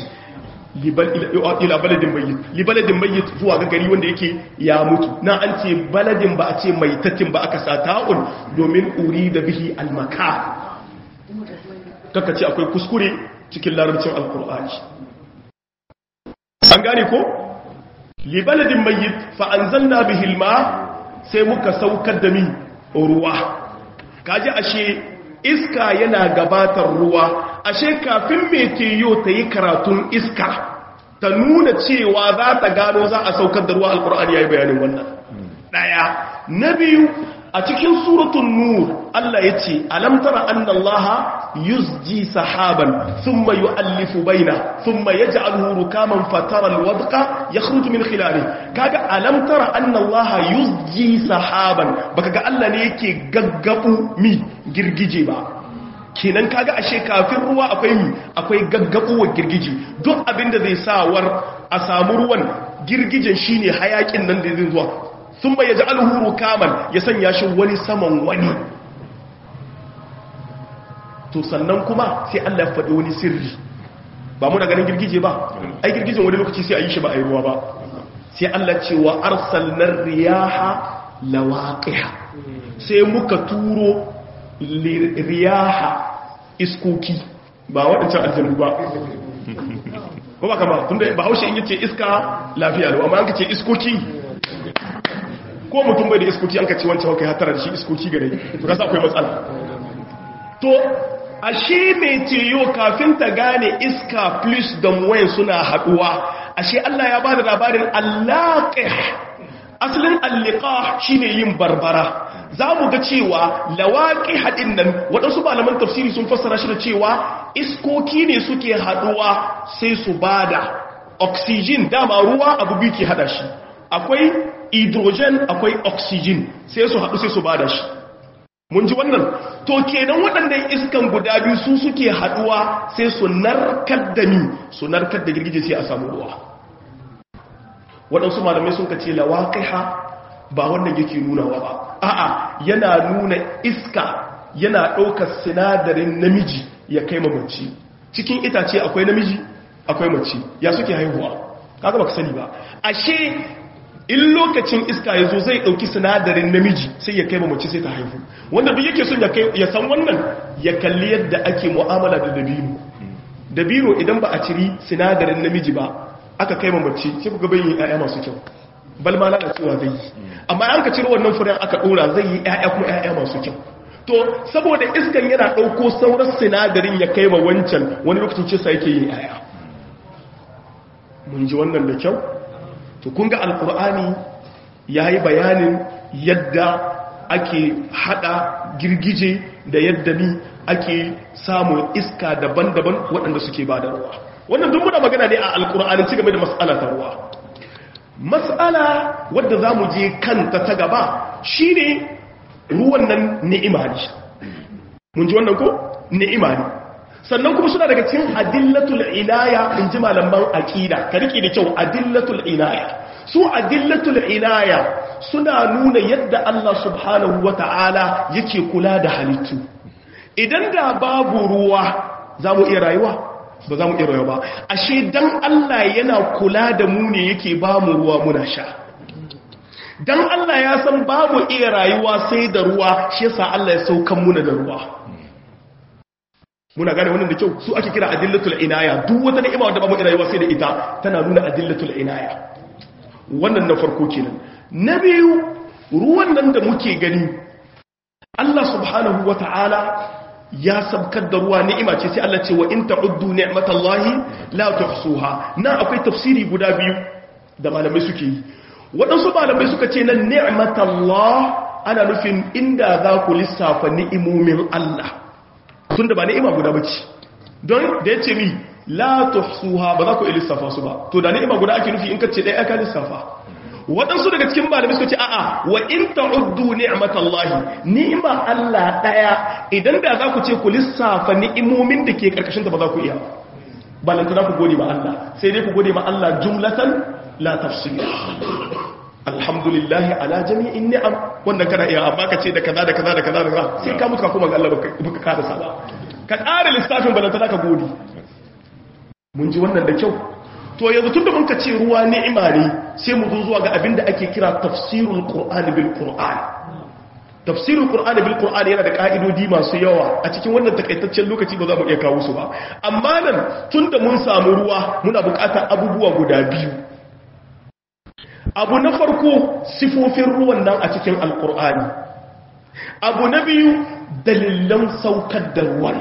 ila baladin mayyit li baladin mayyit zuwa ga gari wanda yake ya mutu na an ce baladin ba a ce maitatin ba aka sa ta'un domin uri da bihi almaka kaka ce akwai kuskure cikin larabcin alkur'ani an gane ko libaladin mayyit fa anzalna bihi alma sai muka saukar da mi ruwa kaji ashe iska yana gabatar ruwa ashe kafin meteyo ta yi karatun iska ta nuna cewa za ta gano za a saukar da ruwa alkur'ani ya yi bayanin wannan daya na biyu a cikin suratun nur Allah ya ce alamtara annallaha yusji sahaban thumma yu'allifu baina thumma yaj'aluhu rukaman fatara alwadqa yakhruju min khilali kaga alamtara annallaha yusji sahaban baka ga Allah ne yake gaggabu mi girgije ba kenan kaga ashe kafin ruwa akwai mi akwai gaggabuwar girgije duk abinda zai sawar a samu ruwan girgijen shine hayakin nan da zai zuwa sun bai yaji alhuru kaman ya sanya shi wani saman wani to sannan kuma sai Allah ya faɗi wani sirri ba mu da ganin girgije ba ai girgijen wani lokaci sai a yi shi ba a yi ruwa ba sai Allah ce wa arsalnar riyaha lawaqiha sai muka turo riyaha iskoki ba waɗancan aljanu ba ko ba kama tunda ba haushe in yace iska lafiya lau amma an kace iskoki ko mutum bai da iskoki an kace wancan kai hatara da shi iskoki gare to kasa akwai matsala to ashe mai teyo kafin ta gane iska plus da muwayin suna haduwa ashe Allah ya bada labarin allaqih asalin alliqa shine yin barbara za mu ga cewa lawaƙi haɗin nan waɗansu malaman tafsiri sun fassara shi da cewa iskoki ne suke haɗuwa sai su bada oxygen dama ruwa abu biyu ke hada shi akwai hydrogen akwai oxygen sai su haɗu sai su bada shi mun ji wannan to kenan waɗannan iskan guda biyu su suke haɗuwa sai su narkar da ni su narkar da girgije sai a samu ruwa waɗansu malamai sun ka ce lawaƙiha ba wannan yake nunawa ba a'a yana nuna iska yana ɗaukar sinadarin namiji ya kai mace cikin itace akwai namiji akwai mace ya suke haihuwa kaga baka sani ba ashe in lokacin iska ya zo zai ɗauki sinadarin namiji sai ya kai mace sai ta haihu wanda duk yake son ya san wannan ya kalli yadda ake mu'amala da dabino dabino idan ba a ciri sinadarin namiji ba aka kai mace sai ku ga bayin ƴaƴa masu kyau bal ma lalacewa zai yi amma an ka ciro wannan furen aka ɗora zai yi ƴaƴa kuma ƴaƴa masu kyau to saboda iskan yana ɗauko sauran sinadarin ya kai ma wancan wani lokacin cisa yake yin ƴaƴa mun ji wannan da kyau to kun ga alkur'ani ya yi bayanin yadda ake hada girgije da yadda ni ake samun iska daban-daban waɗanda suke ba da ruwa wannan duk muna magana ne a alkur'ani ci game da mas'ala ta ruwa mas'ala wadda za mu je kanta ta gaba shi ne ruwan nan ni'ima ne mun ji wannan ko ni'ima ne sannan kuma suna daga cikin adillatul inaya in ji malaman aqida ka rike da kyau adillatul inaya su adillatul inaya suna nuna yadda Allah subhanahu wata'ala yake kula da halittu idan da babu ruwa za mu iya rayuwa ba za mu iya rayuwa ba ashe dan Allah yana kula da mu ne yake ba mu ruwa muna sha dan Allah ya san babu iya rayuwa sai da ruwa shi yasa Allah ya saukan muna da ruwa muna gane wannan da kyau su ake kira adillatul inaya duk wata ni'ima wadda babu rayuwa sai da ita tana nuna adillatul inaya wannan na farko kenan na biyu ruwan nan da muke gani Allah subhanahu wata'ala ya sabkar da ruwa ni'ima ce sai Allah ce wa in ta'uddu ni'matallahi la tuhsuha na akwai tafsiri guda biyu da malamai suke yi waɗansu malamai suka ce nan ni'matallah ana nufin inda za ku lissafa ni'imomin Allah tun da ba ni'ima guda bace don da ya ce mi la tuhsuha ba za ku lissafa su ba to da ni'ima guda ake nufi in ka ce ɗaya aka lissafa waɗansu daga cikin malamai suka ce a'a wa in ta'uddu ni'matallahi ni'ima Allah ɗaya idan da za ku ce ku lissafa ni'imomin da ke karkashin ta ba za ku iya balantana ku gode ma Allah sai dai ku gode ma Allah jumlatan la tafsir alhamdulillahi ala jami'in ni'am wannan kana iya amma ka ce da kaza da kaza da kaza da kaza sai ka mutu ka kuma ga Allah baka kada sa ba ka ƙara lissafin balantana ka gode mun ji wannan da kyau to yanzu tunda mun ka ce ruwa ni'ima ne sai mu zo zuwa ga abinda ake kira tafsirul qur'ani bil qur'an tafsirul qur'ani bil qur'ani yana da ka'idodi masu yawa a cikin wannan takaitaccen lokaci ba za mu iya kawo su ba amma nan tunda mun samu ruwa muna buƙatar abubuwa guda biyu abu na farko sifofin ruwan nan a cikin alqur'ani abu na biyu dalilan saukar da ruwan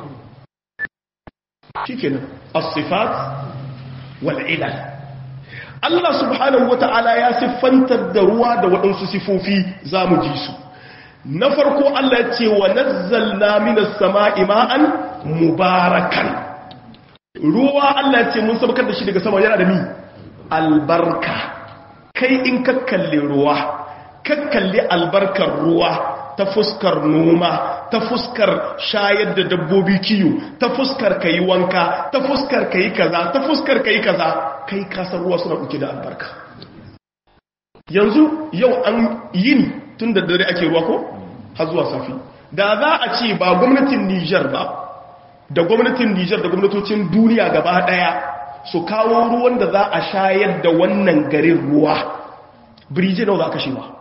shikenan as-sifat wal'ilal Allah subhanahu wata'ala ya siffantar da ruwa da waɗansu sifofi za mu ji su na farko Allah ce wa nazzalna minas sama'i ma'an mubarakan ruwa Allah ce mun sabkar da shi daga sama yana da mi albarka kai in kakkalle ruwa kakkalle albarkar ruwa ta fuskar noma ta fuskar shayar da dabbobi kiyo ta fuskar ka yi wanka ta fuskar ka yi kaza ta fuskar ka yi kaza kai kasar ruwa suna ɗauke da albarka yanzu yau an yin tun da dare ake ruwa ko har zuwa safi da za a ce ba gwamnatin nijar ba da gwamnatin nijar da gwamnatocin duniya gaba ɗaya su kawo ruwan da za a shayar da wannan garin ruwa birije nawa za ka shi ba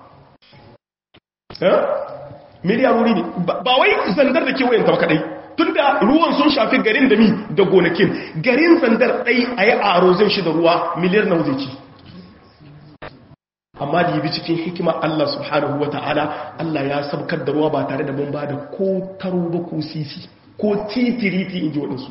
miliyarori ne ba wai zandar da kewayen ta kadai tun da ruwan sun shafi garin da mi da gonakin garin zandar ɗai a yi arozin shi da ruwa miliyar na wuce amma da yabi cikin hikima Allah subhanahu wa ta'ala Allah ya sabkar da ruwa ba tare da mun ba da ko taro ba ko sisi ko titiriti in ji waɗansu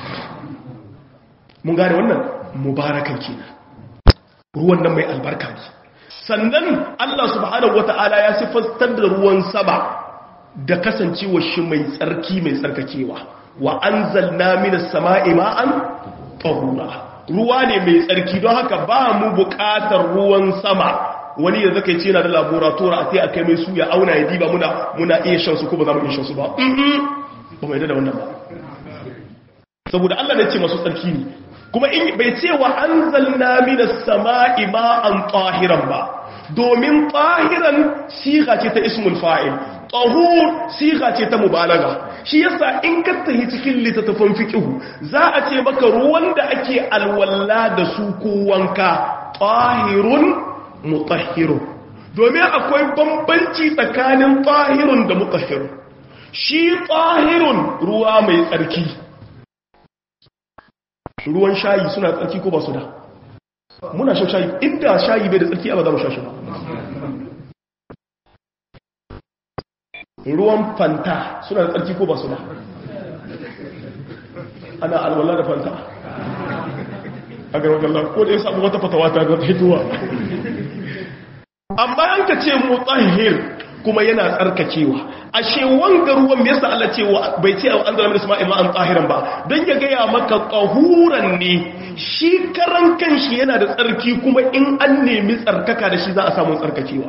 mun gane wannan mubarakan kenan ruwan nan mai albarka ne sannan Allah subhanahu wata'ala ya siffar da ruwan sama da kasancewa shi mai tsarki mai tsarkakewa wa anzalna minas sama'i ma'an tahura ruwa ne mai tsarki don haka ba mu buƙatar ruwan sama wani da zaka ce yana da laboratoire a sai a kai mai su ya auna ya diba muna muna iya shan su ko ba za mu iya shan su ba ba mai da wannan ba saboda Allah ne ce masu tsarki ne kuma in bai ce wa anzalna minas sama'i ma'an tahiran ba domin tahiran siga ce ta ismul fa'il tahur siga ce ta mubalaga shi yasa in ka tahi cikin littattafan fiqh za a ce maka ruwan da ake alwalla da su ko wanka tahirun mutahhirun domin akwai bambanci tsakanin tahirun da mutahhirun shi tahirun ruwa mai tsarki ruwan shayi suna tsarki ko ba su da muna shan shayi inda shayi bai da tsarki ba za mu sha shi ba ruwan fanta suna da tsarki ko ba su da ana alwala da fanta a garwagallah ko da ya samu wata fatawa ta ga hituwa amma an ka ce mutahhir kuma yana tsarkakewa ashe wanga ruwan me yasa Allah cewa bai ce an zama isma'il ma an tsahiran ba dan ya gaya maka qahuran ne shi karan kanshi yana da tsarki kuma in an nemi tsarkaka da shi za a samu tsarkakewa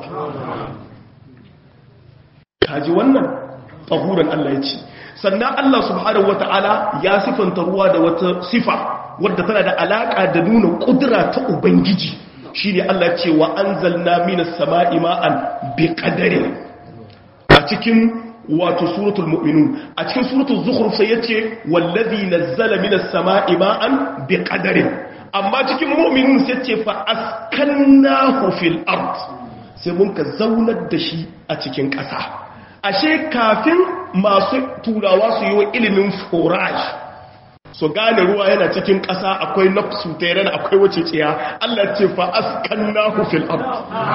kaji wannan qahuran Allah ya ce sannan Allah subhanahu wataala ya sifanta ruwa da wata sifa wadda tana da alaka da nuna kudura ta ubangiji shine Allah ce wa anzalna minas sama'i ma'an biqadarin a cikin wato suratul mu'minun a cikin suratul zukhruf sai yace wallazi nazzala minas sama'i ma'an biqadarin amma cikin mu'minun sai yace fa askannahu fil ard sai mun ka zaunar da shi a cikin ƙasa ashe kafin masu turawa su yi wa ilimin forage so gane ruwa yana cikin ƙasa akwai nafsu tere da akwai wace tsiya Allah ce fa askannahu fil ard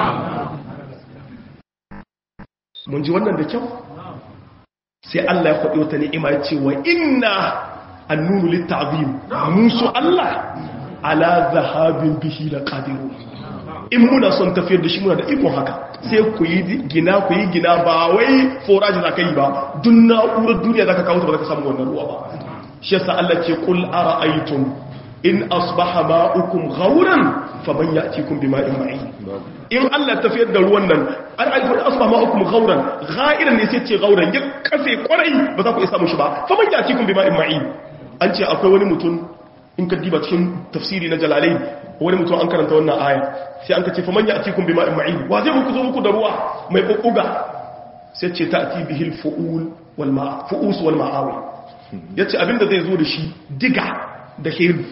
mun ji wannan da kyau sai Allah ya faɗi wata ni'ima ya ce wa inna annunu litta'zim musu Allah ala zahabin bihi la qadiru in muna son tafiyar da shi muna da ikon haka sai ku yi gina ku yi gina ba wai forage za ka yi ba duk na'urar duniya za ka kawo ta ba za ka samu wannan ruwa ba shi yasa Allah ce kul ara'aytum in asbaha ma'ukum ghauran faman ya'tikum bima'in ma'in in Allah tafiyar da ruwan nan an aiko da asbaha ma'ukum ghauran ghairan ne sai ce ghauran ya kafe kwarai ba za ku isa mushi ba faman ya'tikum bima'in ma'in an ce akwai wani mutum in ka diba cikin tafsiri na jalalai wani mutum an karanta wannan aya sai an ka ce faman ya'tikum bima'in ma'in wa zai muku zo muku da ruwa mai bubbuga sai ce ta'ti bihil fu'ul wal ma'a fu'us wal ma'awi ya ce abinda zai zo da shi diga da hiru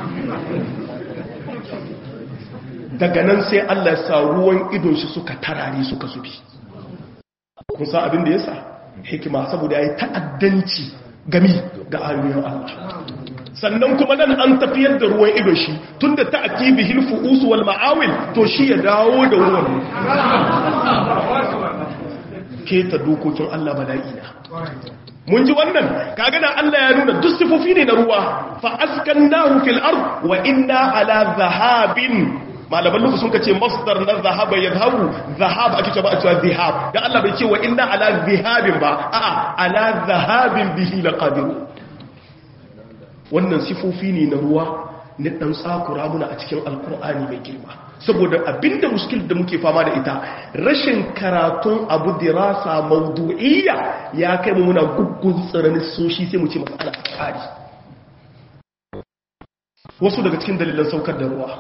daga nan sai Allah sa ruwan idon shi suka tarare suka zubi kun sa abinda ya sa hikima saboda ya yi ta'addanci gami ga ayoyin Allah sannan kuma nan an tafiyar da ruwan idon shi tun da ta'ati bihil fu'us wal ma'awil to shi ya dawo da ruwan keta dokokin Allah bala'ina mun ji wannan kaga da Allah ya nuna duk sifofi ne na ruwa fa askannahu fil ard wa inna ala zahabin malaman lugu sun kace masdar na zahaba yadhabu zahab ake cewa a cewa zihab dan Allah bai ce wa inna ala zihabin ba a'a ala zahabin bihi laqadir wannan sifofi ne na ruwa ne dan tsakura muna a cikin alqur'ani mai girma saboda abinda muskil da muke fama da ita rashin karatun abu dirasa maudu'iyya ya kai mu muna guggun tsiranin soshi sai mu ce matsala tsari wasu daga cikin dalilan saukar da ruwa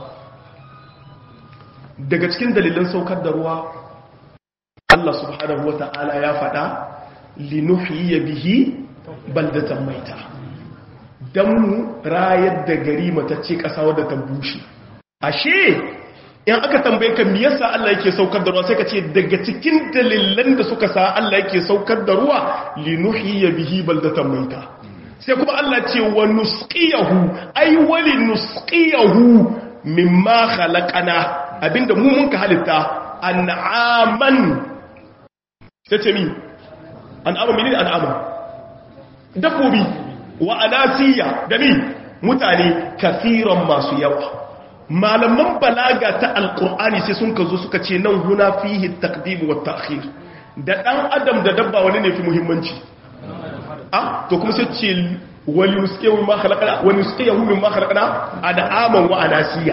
daga cikin dalilan saukar da ruwa Allah subhanahu wa ta'ala ya faɗa linuhiyya bihi baldatan maita dan mu rayar da gari matacce ƙasa wadda ta bushe ashe in aka tambaye ka me yasa Allah yake saukar da ruwa sai ka ce daga cikin dalilan da suka sa Allah yake saukar da ruwa linuhiyya bihi baldatan maita sai kuma Allah ce wa nusqiyahu ay wali nusqiyahu mimma khalaqana abinda mu mun ka halitta an'aman tace mi an'ama menene an'ama dabbobi wa anasiya da mi mutane kafiran masu yawa malaman balaga ta alkur'ani sai sun ka zo suka ce nan huna fihi taqdim wa ta'khir da dan adam da dabba wani ne fi muhimmanci ah to kuma sai ce wani nusqiyahu mimma khalaqna wani nusqiyahu mimma khalaqna ad'aman wa anasiya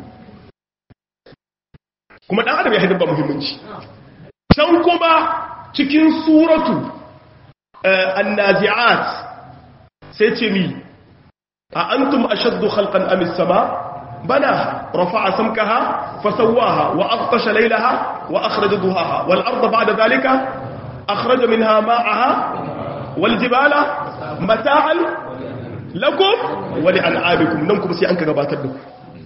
kuma dan adam ya hidin ba muhimmanci can kuma cikin suratu annazi'at sai ce mi a antum ashaddu khalqan am as-sama banaha rafa'a samkaha fasawwaha wa aghtasha laylaha wa akhraja duhaha wal arda ba'da dhalika akhraja minha ma'aha wal jibala mata'an lakum wa li an'amikum nan kuma sai an ka gabatar da ku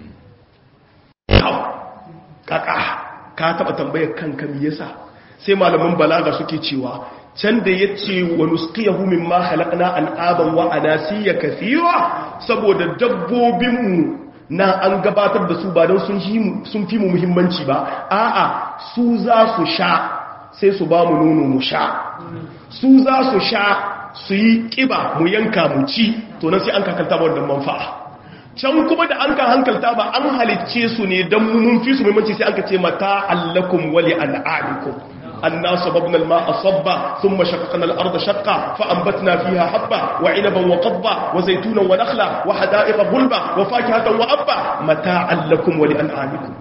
kaka ka taba tambayar kanka me yasa sai malaman balaga suke cewa can da ya ce wa nusqiyahu mimma khalaqna al'aban wa anasiya kathira saboda dabbobinmu na an gabatar da su ba don sun fi mu muhimmanci ba a'a su za su sha sai su ba mu nono mu sha su za su sha su yi kiba mu yanka mu ci to nan sai an kakalta ba wannan manfa'a can kuma da an ka hankalta ba an halicce su ne don mun fi su muhimmanci sai an ka ce mata allakum wali al'adikum أنا صببنا الماء صبا ثم شققنا الأرض شقا فأنبتنا فيها حبا وعنبا وقضبا وزيتونا ونخلا وحدائق غلبا وفاكهة وأبا متاعا لكم ولأنعامكم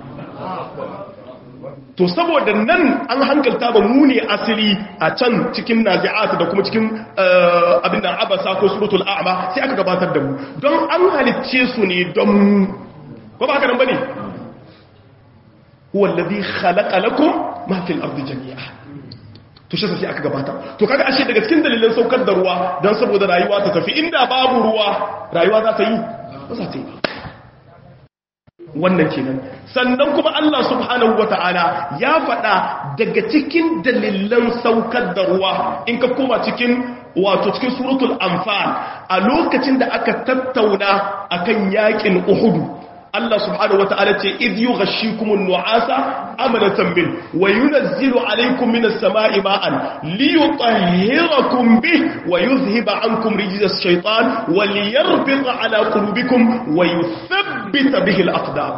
to saboda nan an hankalta ba mu ne asali a can cikin nazi'at da kuma cikin abin da abasa ko suratul a'ma sai aka gabatar da mu don an halicce su ne don ko ba haka nan bane huwa alladhi khalaqa lakum ma fil ardi jami'a to shi sai aka gabata to kaga ashe daga cikin dalilan saukar da ruwa dan saboda rayuwa ta tafi inda babu ruwa rayuwa za ta yi ba za ta yi wannan kenan sannan kuma Allah subhanahu wata'ala ya faɗa daga cikin dalilan saukar da ruwa in ka koma cikin wato cikin suratul anfal a lokacin da aka tattauna akan yakin uhudu Allah subhanahu wata'ala ce idh yughashshikumun nu'asa amanatan min wa yunazzilu alaykum minas sama'i ma'an liyutahhirakum bih wa yuzhiba 'ankum rijzas shaytan wa liyarbita 'ala qulubikum wa yuthabbita bihi al-aqdam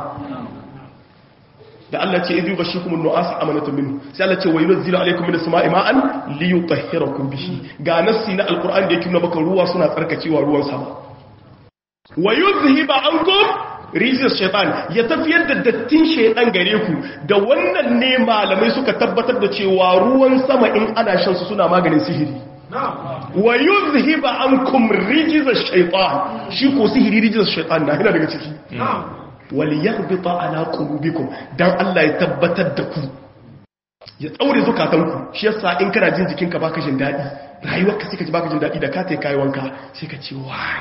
da Allah ce idh yughashshikumun nu'asa amanatan min sai Allah ce wa yunazzilu alaykum minas sama'i ma'an liyutahhirakum bihi ga nassi na alquran da yake nuna maka ruwa suna tsarkakewa ruwan sama wa yuzhiba 'ankum rijis shaitan ya tafiyar da dattin shaitan gare ku da wannan ne malamai suka tabbatar da cewa ruwan sama in ana shan su suna maganin sihiri wa yuzhiba ankum rijis shaitan shi ko sihiri rijis shaitan na yana daga ciki wal yahbita ala qulubikum dan Allah ya tabbatar da ku ya tsaure zukatanku shi yasa in kana jin jikinka baka jin dadi rayuwarka sai ka ji baka jin dadi da ka tai kai wanka sai ka ce wai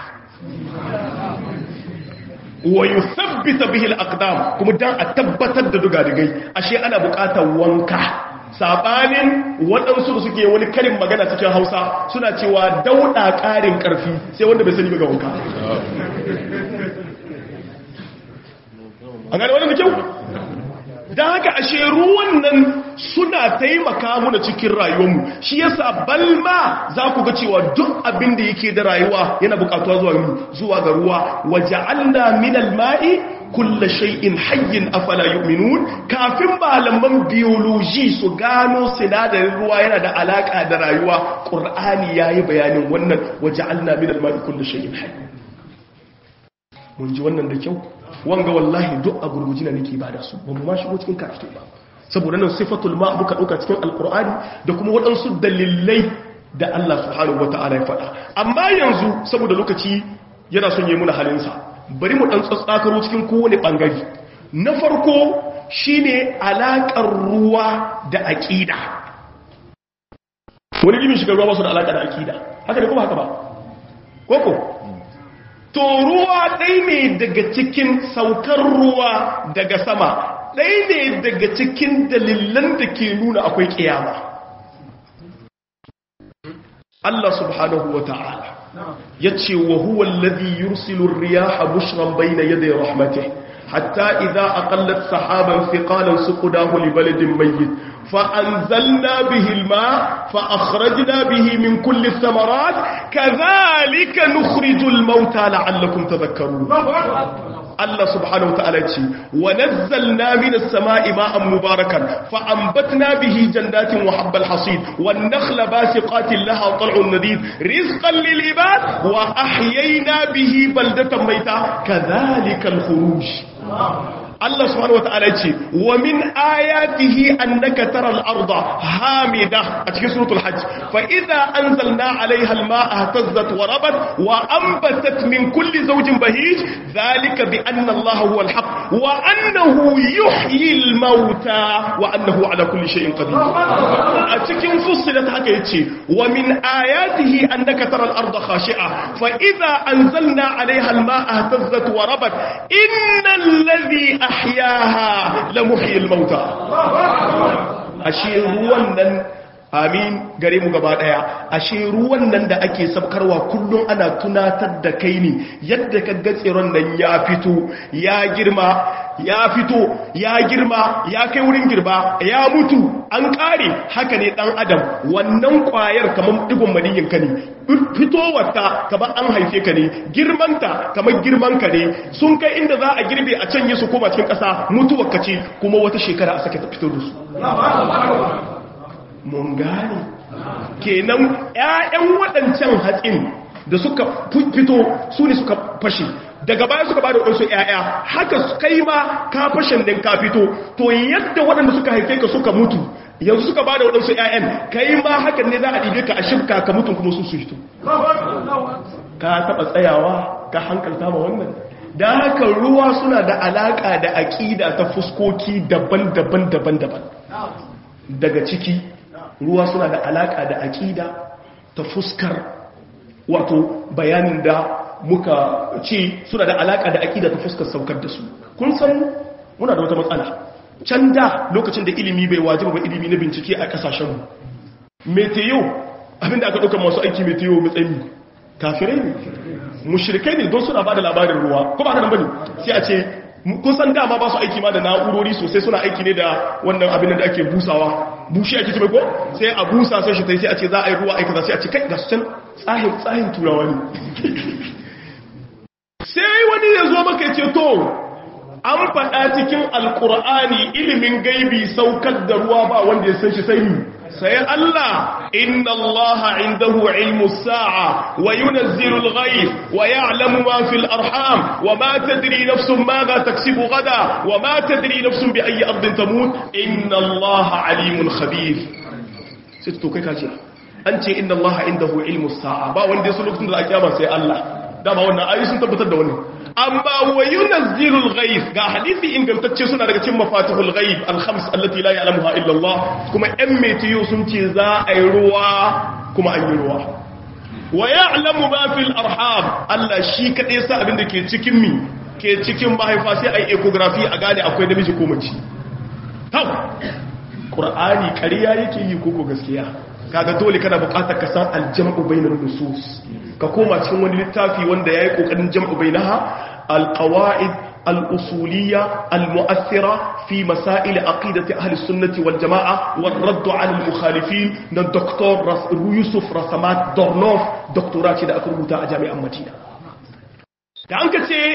wa yuthabbita bihi al-aqdam kuma dan a tabbatar da dugadigai ashe ana buƙatar wanka sabanin waɗansu da suke wani karin magana cikin Hausa suna cewa dauda ƙarin ƙarfi sai wanda bai sani ga wanka an gane wannan da kyau dan haka ashe ruwan nan suna taimaka muna cikin rayuwarmu shi yasa balma za ku ga cewa duk abin da yake da rayuwa yana bukatuwa zuwa zuwa ga ruwa waja'alna minal ma'i kulla shay'in hayyin afala yu'minun kafin malaman biology su gano sinadarin ruwa yana da alaka da rayuwa qur'ani yayi bayanin wannan waja'alna minal ma'i kulla shay'in hayy mun ji wannan da kyau wanga wallahi duk a gurgujina nake bada su ba mu ma shigo cikin karatu ba saboda nan sifatul ma muka dauka cikin alqur'ani da kuma waɗansu dalilai da Allah subhanahu wataala ya faɗa amma yanzu saboda lokaci yana son yi muna halinsa bari mu dan tsatsakaro cikin kowane bangare na farko shine alakar ruwa da aqida wani limin shiga ruwa ba su da alaka da aqida haka ne kuma haka ba koko to ruwa ɗai ne daga cikin saukar ruwa daga sama ɗai ne daga cikin dalilan da ke nuna akwai ƙiyama Allah subhanahu wa ta'ala ya ce wa huwa alladhi yursilu riyaha bushran bayna yaday rahmatih hatta idza aqallat sahaban thiqalan suqdahu li baladin mayyit fa anzalna bihi alma fa akhrajna bihi min kulli thamarat kadhalika nukhrijul mauta la'allakum tadhakkarun Allah subhanahu wataala ce wa nazzalna minas sama'i ma'an mubarakan fa anbatna bihi jannatin wa habbal hasid wan nakhla basiqatin laha tal'un nadid rizqan lil ibad wa ahyayna bihi baldatan mayta kadhalika al khuruj Allah subhanahu wata'ala ce wa min ayatihi annaka taral arda hamida a cikin suratul hajj fa idza anzalna 'alayha al-ma'a ihtazzat wa rabat wa anbatat min kulli zawjin bahij dhalika bi anna Allah huwa al-haq wa annahu yuhyi al-mauta wa annahu 'ala kulli shay'in qadir a cikin fussilat haka yace wa min ayatihi annaka taral arda khashi'a fa idza anzalna 'alayha al-ma'a ihtazzat wa rabat innal ladhi ahyaha la muhyil mauta ashe ruwan nan amin gare mu gaba daya ashe ruwan nan da ake sabkarwa kullum ana tunatar da kai ne yadda ka ga tsiron nan ya fito ya girma ya fito ya girma ya kai wurin girba ya mutu an kare haka ne dan adam wannan kwayar kamar digon maniyin ka ne fitowarta kamar an haife ka ne girmanta kamar girman ka ne sun kai inda za a girbe a canye su koma cikin ƙasa mutuwar ka ce kuma wata shekara a sake ta fito da su mun gane kenan ƴaƴan waɗancan hatsin da suka fito su ne suka fashe daga baya suka ba da waɗansu ƴaƴa haka kai ma ka fashen din ka fito to yadda waɗanda suka haife ka suka mutu yanzu suka ba da waɗansu ƴaƴan kai ma hakan ne za a ɗibe ka a shifka ka mutum kuma su su fito ka taɓa tsayawa ka hankalta ma wannan da haka ruwa suna da alaƙa da aƙida ta fuskoki daban-daban daban-daban daga ciki ruwa suna da alaƙa da aƙida ta fuskar wato bayanin da muka ce suna da alaƙa da aƙida ta fuskar saukar da su kun san muna da wata matsala can da lokacin da ilimi bai wajiba ba ilimi na bincike a ƙasashenmu meteo abinda aka ɗaukar masu aiki meteo matsayi kafirai ne mushrikai ne don suna ba da labarin ruwa ko ba ka nan bane sai a ce kun san dama ba su aiki ma da na'urori sosai suna aiki ne da wannan abin da ake busawa bushi ake ce ko sai a busa sai shi sai a ce za a yi ruwa aika sai a ce kai ga su can tsahin tsahin turawa ne sai wani ya zo maka ce to an faɗa cikin alkur'ani ilimin gaibi saukar da ruwa ba wanda ya san shi sai ni sai Allah inna Allah indahu ilmu sa'a wa yunazzilu al-ghayth wa ya'lamu ma fil arham wa ma tadri nafsun madha taksibu gada wa ma tadri nafsun bi ayyi ardin tamut inna Allah alimun khabir sai to kai kace an ce inna Allah indahu ilmu sa'a ba wanda ya san lokacin da za a kiyama sai Allah dama wannan ayi sun tabbatar da wannan amma wa yunazzilul ghaib ga hadisi ingantacce suna daga cikin mafatihul ghaib al-khams allati la ya'lamuha illa Allah kuma ɗan metiyo sun ce za a yi ruwa kuma an yi ruwa wa ya'lamu ma fil arham Allah shi kadai sa abin da ke cikin mi ke cikin mahaifa sai ai ecography a gane akwai namiji ko mace tau qur'ani ƙarya yake yi koko gaskiya kaga dole kana buƙatar ka san aljam'u bainar nusus ka koma cikin wani littafi wanda yayi kokarin jam'u bainaha alqawaid al-usuliyya al-mu'athira fi masail aqidati ahli sunnati wal jamaa wal radd ala al-mukhalifin na dr yusuf rasamat dornof doktora ce da aka rubuta a jami'an madina da an ka ce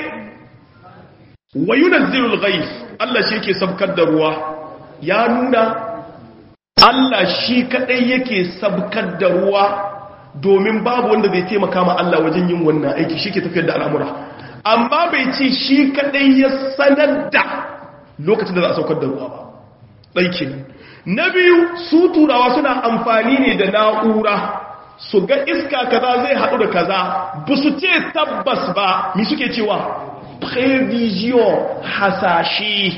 wa yunazzilu al-ghayth Allah shi yake sabkar da ruwa ya nuna Allah shi kadai yake sabkar da ruwa domin babu wanda zai taimaka ma Allah wajen yin wannan aiki shi ke tafiyar da al'amura amma bai ce shi kadai ya sanar da lokacin da za a saukar da ruwa ba ɗaiki na biyu su turawa suna amfani ne da na'ura su ga iska kaza zai haɗu da kaza ba su ce tabbas ba mi suke cewa prevision hasashe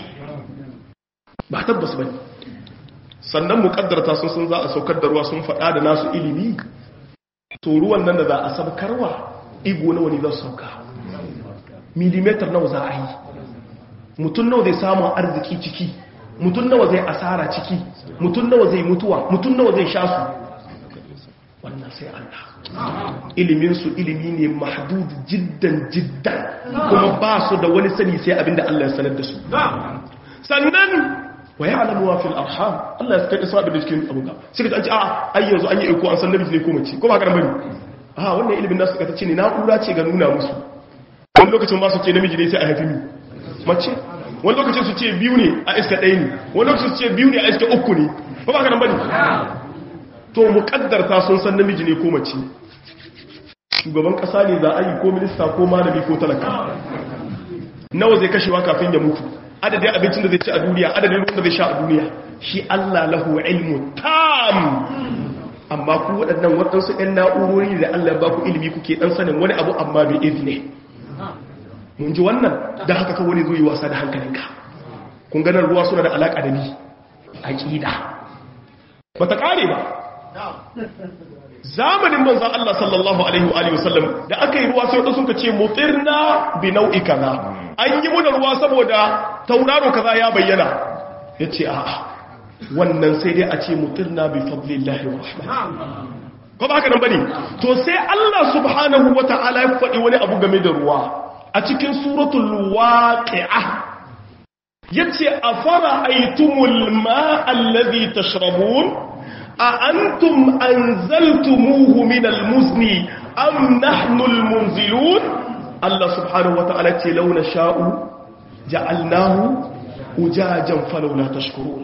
ba tabbas ba ne sannan mukaddarta sun sun za a saukar da ruwa sun faɗa da nasu ilimi to ruwan nan da za a sabkarwa igo nawa ne za su sauka milimetar nawa za a yi mutum nawa zai samun arziki ciki mutum nawa zai asara ciki mutum nawa zai mutuwa mutum nawa zai sha su wannan sai Allah iliminsu ilimi ne mahdud jiddan jiddan kuma ba su da wani sani sai abinda Allah ya sanar da su sannan wa ya'lamu wa fil arham Allah ya saka isa da cikin abuga sai ka ce a ai yanzu an yi iko an san namiji ne ko mace ko ba ka bane a wannan ilimin nasu ka ce ne na'ura ce ga nuna musu wani lokacin ba su ce namiji ne sai a haifi ni mace wani lokacin su ce biyu ne a iska ɗaya ne wani lokacin su ce biyu ne a iska uku ne ba ba ka nan bane to muƙaddarta sun san namiji ne ko mace shugaban ƙasa ne za a yi ko minista ko malami ko talaka nawa zai kashewa kafin ya mutu adadin abincin da zai ci a duniya adadin ruwan da zai sha a duniya shi Allah lahu ilmu tam amma ku waɗannan waɗansu ɗan na'urori da Allah ba ku ilimi kuke ɗan sanin wani abu amma bai izine mun ji wannan da haka ka wani zuwa wasa da hankalinka kun ganar ruwa suna da alaƙa da ni aƙida ba ta ƙare ba zamanin manzan Allah sallallahu alaihi wa alihi wasallam da aka yi ruwa sai wadda suka ce mutirna bi nau'i kaza an yi muna ruwa saboda tauraro kaza ya bayyana ya ce a'a wannan sai dai a ce mutirna bi fadlillahi wa rahmah ko ba haka nan bane to sai Allah subhanahu wata'ala ya faɗi wani abu game da ruwa a cikin suratul waqi'ah yace afara aitumul ma'a alladhi tashrabun أأنتم أنزلتموه من المزن أم نحن المنزلون الله سبحانه وتعالى لو نشاء جعلناه أجاجا فلولا تشكرون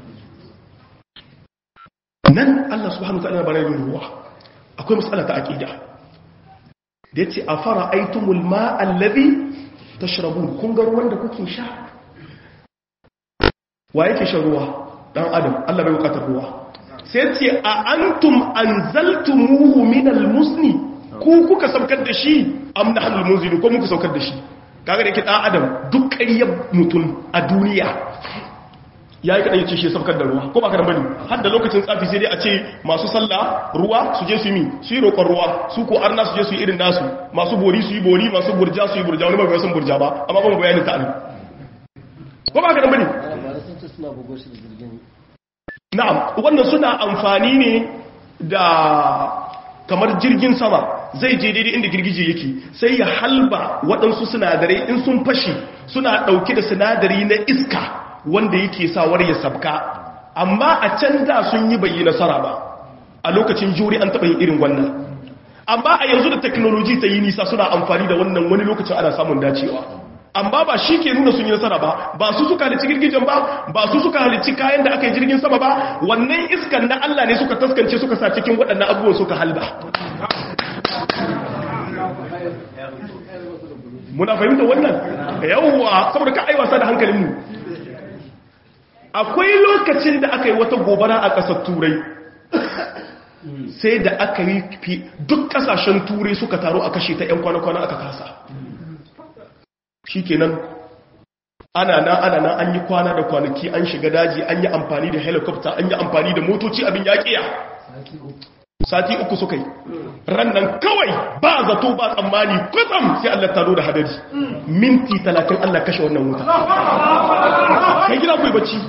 nan Allah subhanahu wataala bare yin ruwa akwai mas'ala ta aqida da yace afara aitumul ma allazi tashrabun kun ga ruwan da kuke sha wa yake shan ruwa dan adam Allah bai bukatar ruwa sai ce a antum anzaltumuhu min almusni ku kuka saukar da shi am nahnu almunzilu ko muka saukar da shi kaga da yake dan adam duk ƙaryar mutum a duniya yayi kada yace shi saukar da ruwa ko ba ka da bane har da lokacin tsafi sai dai a ce masu sallah ruwa su je su yi su yi roƙon ruwa su ko arna su je su yi irin nasu masu bori su yi bori masu burja su yi burja wani ba ga san burja ba amma ban bayanin ta ko ba ka da bane na'am wannan suna amfani ne da kamar jirgin sama zai je daidai inda girgije yake sai ya halba waɗansu sinadarai in sun fashi suna ɗauke da sinadari na iska wanda yake sawar ya sabka amma a can da sun yi bayi nasara ba a lokacin juri an taɓa yin irin wannan amma a yanzu da teknoloji ta yi nisa suna amfani da wannan wani lokacin ana samun dacewa amma ba shi ke nuna sun yi nasara ba ba su suka halicci girgijen ba ba su suka halicci kayan da aka yi jirgin sama ba wannan iskan na Allah ne suka taskance suka sa cikin waɗannan abubuwan suka halba muna fahimta wannan yawwa saboda ka aiwasa da hankalinmu akwai lokacin da aka yi wata gobara a ƙasar turai sai da aka yi duk ƙasashen turai suka taru a kashe ta 'yan kwana-kwana aka kasa shi kenan ana na ana na an yi kwana da kwanaki an shiga daji an yi amfani da helicopter an yi amfani da motoci abin yaƙiya sati uku suka yi rannan kawai ba zato ba tsammani kwatsam sai Allah taro da hadari minti talatin Allah kashe wannan wuta kai gina kai bacci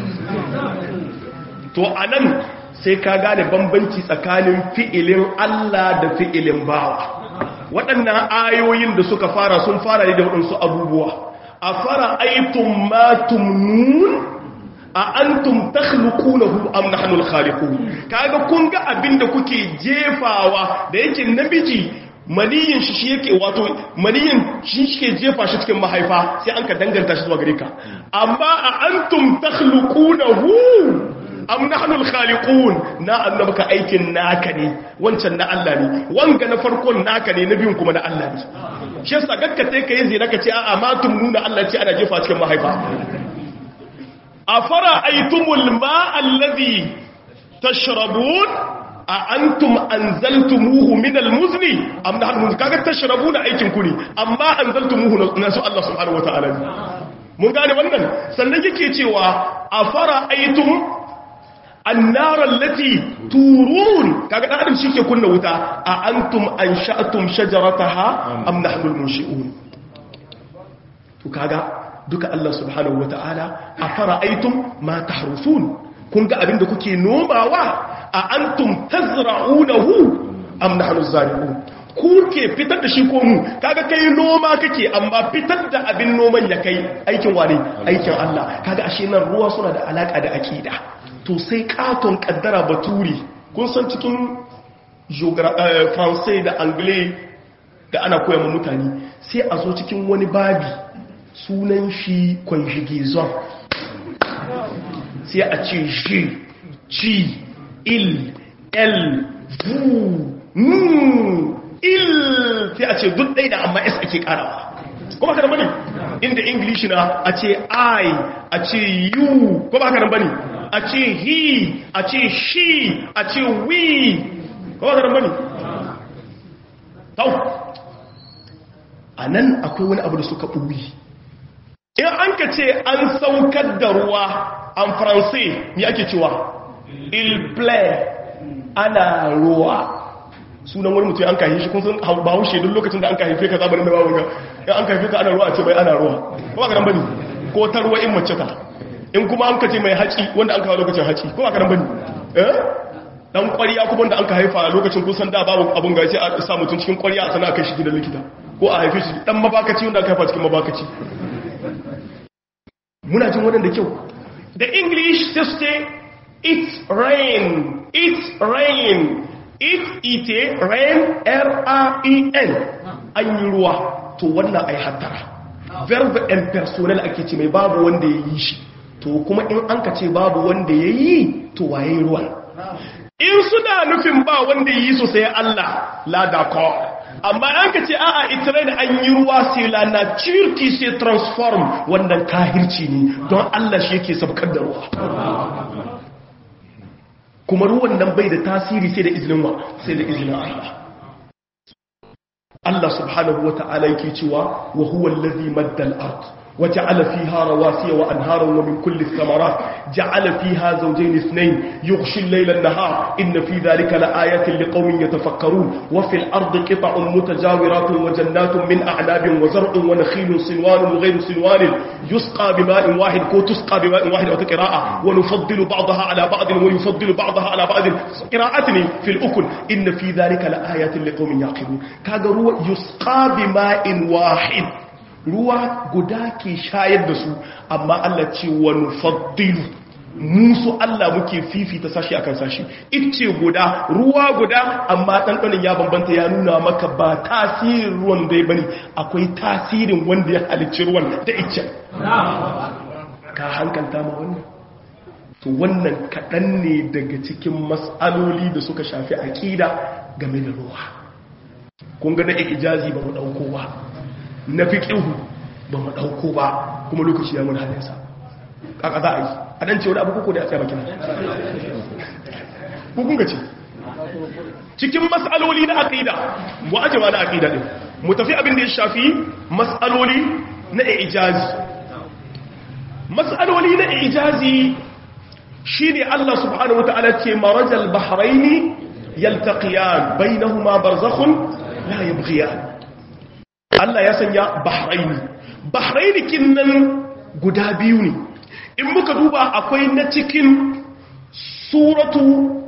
to anan sai ka gane bambanci tsakanin fi'ilin Allah da fi'ilin bawa waɗannan ayoyin da suka fara sun fara ne da waɗansu abubuwa a fara aitun matum nun a antum takhluqunahu am nahnu al-khaliqun kaga kun ga abinda kuke jefawa da yake namiji maniyin shi yake wato maniyin shi yake jefa shi cikin mahaifa sai an ka danganta shi zuwa gare ka amma a antum takhluqunahu am nahnu al-khaliqun na annabaka aikin naka ne wancan na Allah ne wanga na farkon naka ne na biyun kuma na Allah ne shi yasa gakka sai kai zai naka ce a'a ma tum nuna Allah ce ana jefa cikin mahaifa afara aitumul ma allazi tashrabun a antum anzaltumuhu min almuzni am nahnu kaga tashrabuna aikin ku ne amma anzaltumuhu nasu Allah subhanahu wataala mun gane wannan sannan yake cewa afara aitum annara allati turun kaga dan adam shike kunna wuta a antum ansha'tum shajarataha am nahnu almunshi'un to kaga duka Allah subhanahu wata'ala afara aitum ma tahrusun kun ga abinda kuke nomawa a antum tazra'unahu am nahnu zari'un ku ke fitar da shi ko mu kaga kai noma kake amma fitar da abin noman ya kai aikin wane aikin Allah kaga ashe nan ruwa suna da alaka da akida to sai katon kaddara baturi kun san cikin français da anglais da ana koya mutane sai a zo cikin wani babi sunan shi conjugation sai a ce shi ci il el vu nu il sai a ce duk ɗai da amma s ake karawa kuma haka da bane inda english na a ce i a ce you kuma haka da bane a ce he a ce she a ce we kuma haka da bane tau a nan akwai wani abu da suka ɓuri in an ka ce an saukar da ruwa an faransai ne ake cewa il play ana ruwa sunan wani mutum an ka shi kun san ba haushe duk lokacin da an ka haife ka zabarin da babu ga in an ka haife ka ana ruwa a ce bai ana ruwa kuma ka nan bane ko ta ruwa in mace ta in kuma an ka ce mai haci wanda an kawo lokacin haci kuma ka nan bane eh dan ƙwariya kuma da an ka haifa a lokacin kusan da babu abun gaci a sa mutum cikin ƙwariya a sana kai shi gidan likita ko a haife shi dan mabakaci wanda aka haifa cikin mabakaci muna jin wannan da kyau da english sai su ce it's rain it's rain it ite rain r-a-e-n an yi ruwa to wannan ai hattara verb impersonal ake ce mai babu wanda ya yi shi to kuma in an ka ce babu wanda ya yi to waye ruwan in suna nufin ba wanda yi su sai Allah la d'accord amma an ka ce a'a itirai da an yi ruwa sai la nature qui se transform wannan kahirci ne don Allah shi yake sabkar da ruwa kuma ruwan nan bai da tasiri sai da izinin wa sai da izinin Allah Allah subhanahu wa ta'ala yake cewa wa huwa allazi madda al-ard وجعل فيها رواسي وأنهارا ومن كل الثمرات جعل فيها زوجين اثنين يغشي الليل النهار إن في ذلك لآيات لقوم يتفكرون وفي الأرض قطع متجاورات وجنات من أعناب وزرع ونخيل صنوان وغير صنوان يسقى بماء واحد كو تسقى بماء واحد أو قراءة ونفضل بعضها على بعض ويفضل بعضها على بعض قراءتني في الأكل إن في ذلك لآيات لقوم يعقلون كاغروا يسقى بماء واحد ruwa guda ke shayar da su amma Allah ce wa nufaddilu musu Allah muke fifita sashi akan sashi ice guda ruwa guda amma ɗanɗanin ya bambanta ya nuna maka ba tasirin ruwan dai bane akwai tasirin wanda ya halicci ruwan da icen ka hankalta ma wannan to wannan kaɗan ne daga cikin matsaloli da suka shafi aƙida game da ruwa kun ga na ijazi ba mu ɗauko ba na fi ƙihu ba mu ɗauko ba kuma lokaci ya mun halinsa ƙaƙa za a yi a ɗan ce wani abu kuku da ya tsaye bakin hukun gaci cikin matsaloli na aƙida mu ajewa na aƙida ɗin mu tafi abin da ya shafi matsaloli na ijazi matsaloli na ijazi shi ne Allah subhanahu wa ta'ala ce marajal bahraini yaltaqiyan bainahuma barzakhun la yabghiyan Allah ya sanya bahraini bahraini kinnan guda biyu ne in muka duba akwai na cikin suratu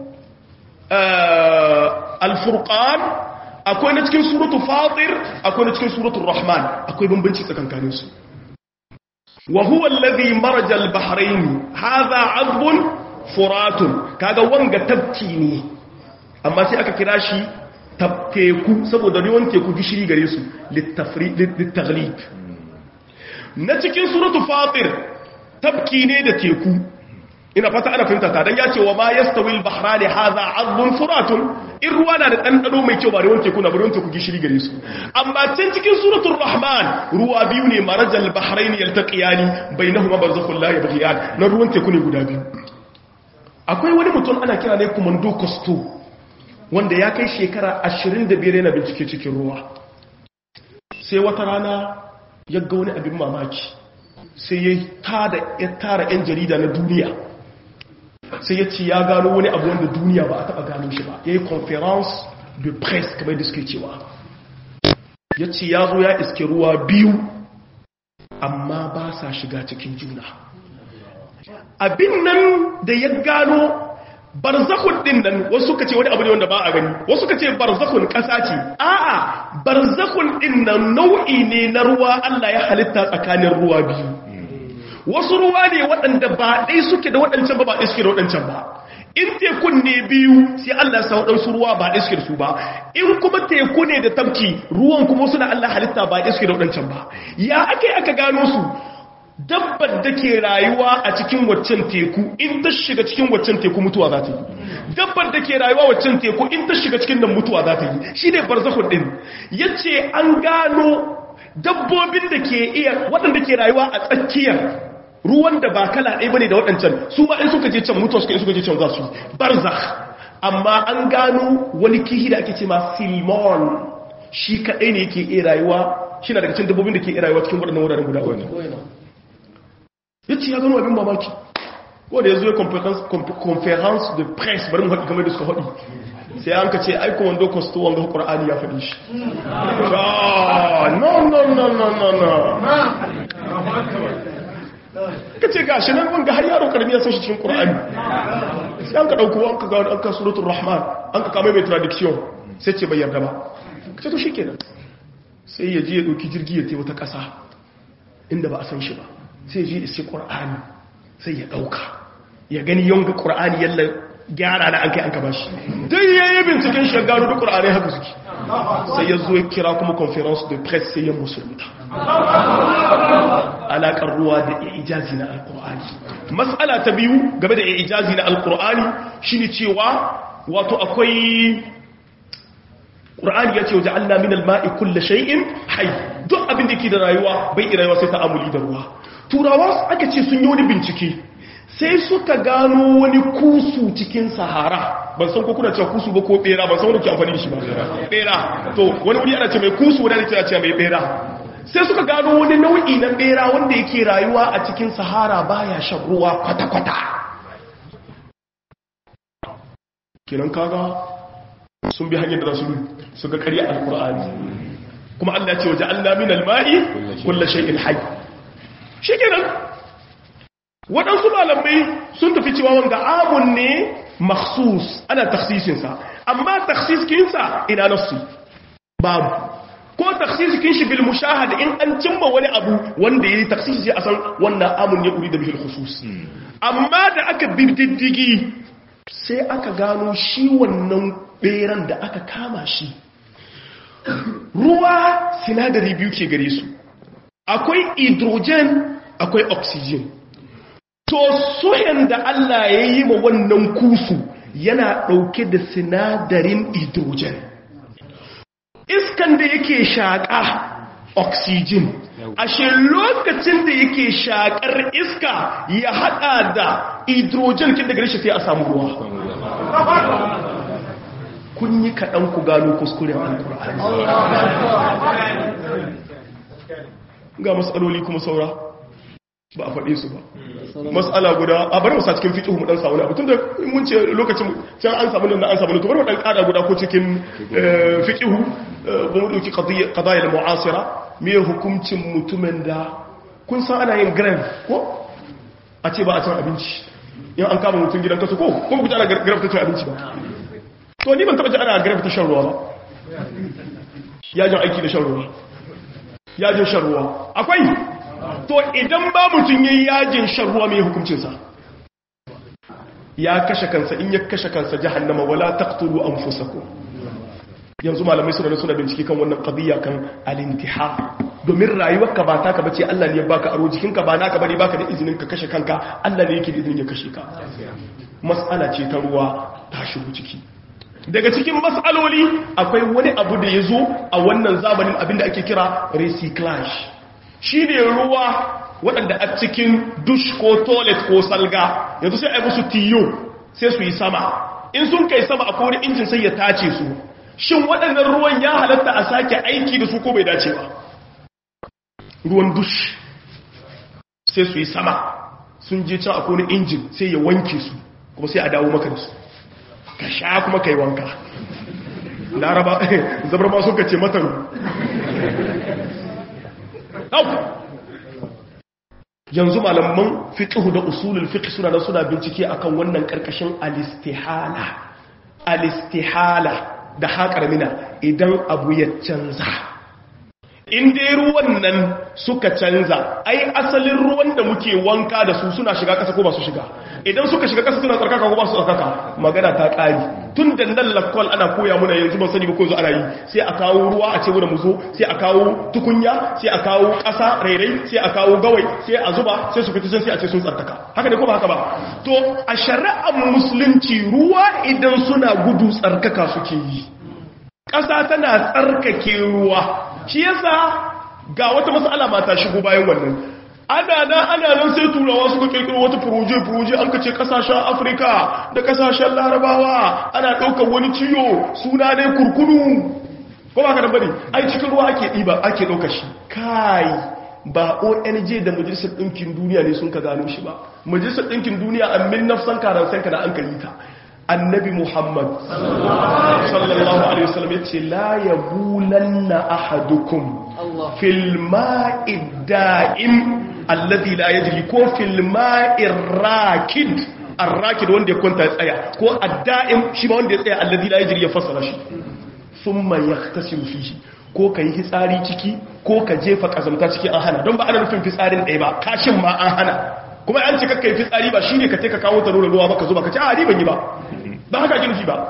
al-furqan akwai na cikin suratu fatir akwai na cikin suratu rahman akwai bambanci tsakankanin su wa huwa alladhi maraja al-bahrain hadha 'adbun furatun kaga wanga tabki ne amma sai aka kira shi teku saboda ruwan teku gishiri gare su littaglib na cikin suratu fatir tabki ne da teku ina fata ana fahimta ta dan ya ce wa ma yastawil bahrani hadha azbun furatun in ruwa na da ɗanɗano mai kyau ba ruwan teku na ruwan teku gishiri gare su amma can cikin suratul rahman ruwa biyu ne marajal bahrain yaltaqiyani bainahuma barzakhun la yabghiyan na ruwan teku ne guda biyu akwai wani mutum ana kira ne kumando costo wanda ya kai shekara 25 yana bincike cikin ruwa sai wata rana ya ga wani abin mamaki sai ya tara 'yan jarida na duniya sai ya ce ya gano wani abu wanda duniya ba a taba gano shi ba ya yi conference de presse kamar da suke cewa ya ce ya zo ya iske ruwa biyu amma ba sa shiga cikin juna abin nan da ya gano barzakun din nan wasu suka ce wani abu ne wanda ba a gani wasu suka ce barzakun ƙasa ce a'a barzakun din nan nau'i ne na ruwa Allah ya halitta tsakanin ruwa biyu wasu ruwa ne waɗanda ba ɗai suke da waɗancan ba ba ɗai suke da waɗancan ba in tekun ne biyu sai Allah ya sa waɗansu ruwa ba ɗaya suke da su ba in kuma teku ne da tabki ruwan kuma suna Allah halitta ba ɗaya suke da waɗancan ba ya aka yi aka gano su dabbar da ke rayuwa a cikin waccan teku in ta shiga cikin waccan teku mutuwa za ta yi dabbar da ke rayuwa waccan teku in ta shiga cikin nan mutuwa za ta yi shi ne barzakhun din yace an gano dabbobin da ke iya waɗanda ke rayuwa a tsakiyar ruwan da ba kala ɗaya bane da waɗancan su ba in suka je can mutuwa suka in suka je can za su barzakh amma an gano wani kihi da ake ce ma silmon shi kaɗai ne yake iya rayuwa shi na daga cikin dabbobin da ke iya rayuwa cikin waɗannan wuraren guda uku ya ce ya gano abin mamaki ko da ya zo ya conference de presse bari mu haɗi game da suka haɗi sai an ka ce aiko wando kwasto wanga ƙwar'ani ya faɗi shi no no no no no no ka ce ga shi nan wanga har yaro karami ya san shi cikin ƙwar'ani sai an ka ɗauko an ka gano an ka suratun rahman an ka kama mai tradiction sai ce bai yarda ba ka ce to shi kenan sai ya je ya ɗauki jirgi ya wata ƙasa inda ba a san shi ba sai ji isi ƙur'ani sai ya ɗauka ya gani yonga ƙur'ani yalla gyara da an kai an ka bashi dai ya yi binciken shi ya gano da ƙur'ani haka suke sai ya zo ya kira kuma conference de presse sai ya musulunta alaƙar ruwa da ijazi na alƙur'ani matsala ta biyu game da ijazi na alƙur'ani shine cewa wato akwai ƙur'ani ya ce waje Allah min alma'i kulle shay'in hai duk abin da ke da rayuwa bai rayuwa sai ta amuli da ruwa turawa aka ce sun yi wani bincike sai suka gano wani kusu cikin sahara ban san ko kuna cewa kusu ba ko bera ban san wani ke amfani da shi ba bera to wani wuri ana ce mai kusu wani ana ce mai bera sai suka gano wani nau'i na bera wanda yake rayuwa a cikin sahara baya shan ruwa kwata-kwata kenan kaga sun bi hanyar da su su ga ƙarya alkur'ani kuma Allah ce waje Allah min alma'i kullu shay'in hayy shikenan waɗansu malamai sun tafi cewa wanga amun ne makhsus ana takhsisin sa amma takhsiskin sa ina nasu babu ko takhsiskin shi bil mushahada in an cimma wani abu wanda yayi takhsisi a san wannan amun ne urida bil khusus amma da aka bididdigi sai aka gano shi wannan beran da aka kama shi ruwa sinadari biyu ke gare su akwai hydrogen akwai oxygen to soyan da Allah ya yi ma wannan kusu yana ɗauke da sinadarin hydrogen iskan da yake shaƙa oxygen ashe lokacin da yake shaƙar iska ya haɗa da hydrogen kin daga rashin sai a samu ruwa kun yi kaɗan ku gano kuskuren alkur'ani ga matsaloli kuma saura ba a faɗe su ba matsala guda a bari wasa cikin fiƙihu mu ɗan samu na abin da mun ce lokacin can an samu nan an samu to bari mu ɗan ƙada guda ko cikin fiƙihu ba mu ɗauki ƙadayar mu'asira me hukuncin mutumin da kun san ana yin grave ko a ce ba a cin abinci in an kama mutum gidan kasu ko ko ku ana grave ta cin abinci ba to ni ban taɓa ji ana grave ta shan ruwa ba yajin aiki da shan ruwa yajin shan ruwa akwai to idan ba mutum yi yajin shan ruwa mai hukuncinsa ya kashe kansa in ya kashe kansa jahannama wala taqtulu anfusakum yanzu malamai suna suna bincike kan wannan qadiyya kan al-intihar domin rayuwarka ba taka bace Allah ne ya baka aro jikinka ba naka bane baka da izinin ka kashe kanka Allah ne yake da izinin ya kashe ka mas'ala ce ta ruwa ta shigo ciki daga cikin mas'aloli akwai wani abu da ya zo a wannan zamanin abinda ake kira recyclage shi ne ruwa waɗanda a cikin dush ko toilet ko salga yanzu sai a yi musu tiyo sai su yi sama in sun kai sama a kone injin sai ya tace su shin waɗannan ruwan ya halatta a sake aiki da su ko bai dace ba ruwan dush sai su yi sama sun je can a kone injin sai ya wanke su kuma sai a dawo maka da su ka sha kuma kai wanka laraba zabar ma suka ce mataru yanzu malaman fiqh da usulul fiqh suna da suna bincike akan wannan karkashin alistihala alistihala da haƙar mina idan abu ya canza in dai ruwan nan suka canza ai asalin ruwan da muke muke wanka da su suna shiga ƙasa ko ba su shiga idan suka shiga ƙasa suna tsarkaka ko ba su tsarkaka magana ta ƙari tun da nan lakwal ana koya muna yanzu ban sani ba ko zo ana yi sai a kawo ruwa a ce mu zo sai a kawo tukunya sai a kawo ƙasa rairai sai a kawo gawai sai a zuba sai su fita sai a ce sun tsarkaka haka ne ko ba haka ba to a shari'ar musulunci ruwa idan suna gudu tsarkaka suke yi ƙasa tana tsarkake ruwa shi yasa ga wata matsala ba ta shigo bayan wannan ana nan ana nan sai turawa suka kirkiro wata furuje-furuje an kace kasashen afirka da kasashen larabawa ana ɗaukar wani ciyo suna ne kurkunu ko ba ka da bari ai cikin ruwa ake ɗiba ake ɗauka shi kai ba ong da majalisar ɗinkin duniya ne sun ka gano shi ba majalisar ɗinkin duniya a mil nafsan karansan ka da an kalli ta annabi muhammad sallallahu alaihi wasallam ya ce la ya bulanna ahadukum fil ma'i da'im alladhi la yajri ko fil ma'i rakid arrakid wanda ya kwanta ya tsaya ko adda'im shi ba wanda ya tsaya alladhi la yajri ya fassara shi thumma yahtasilu fihi ko ka yi fitsari ciki ko ka jefa kazamta ciki an hana don ba ana nufin fitsarin ɗaya ba kashin ma an hana kuma an ce kakka yi fitsari ba shi ne ka ka kawo taro da ruwa ba ka zo ba ka ce a ni ban yi ba ba haka girki ba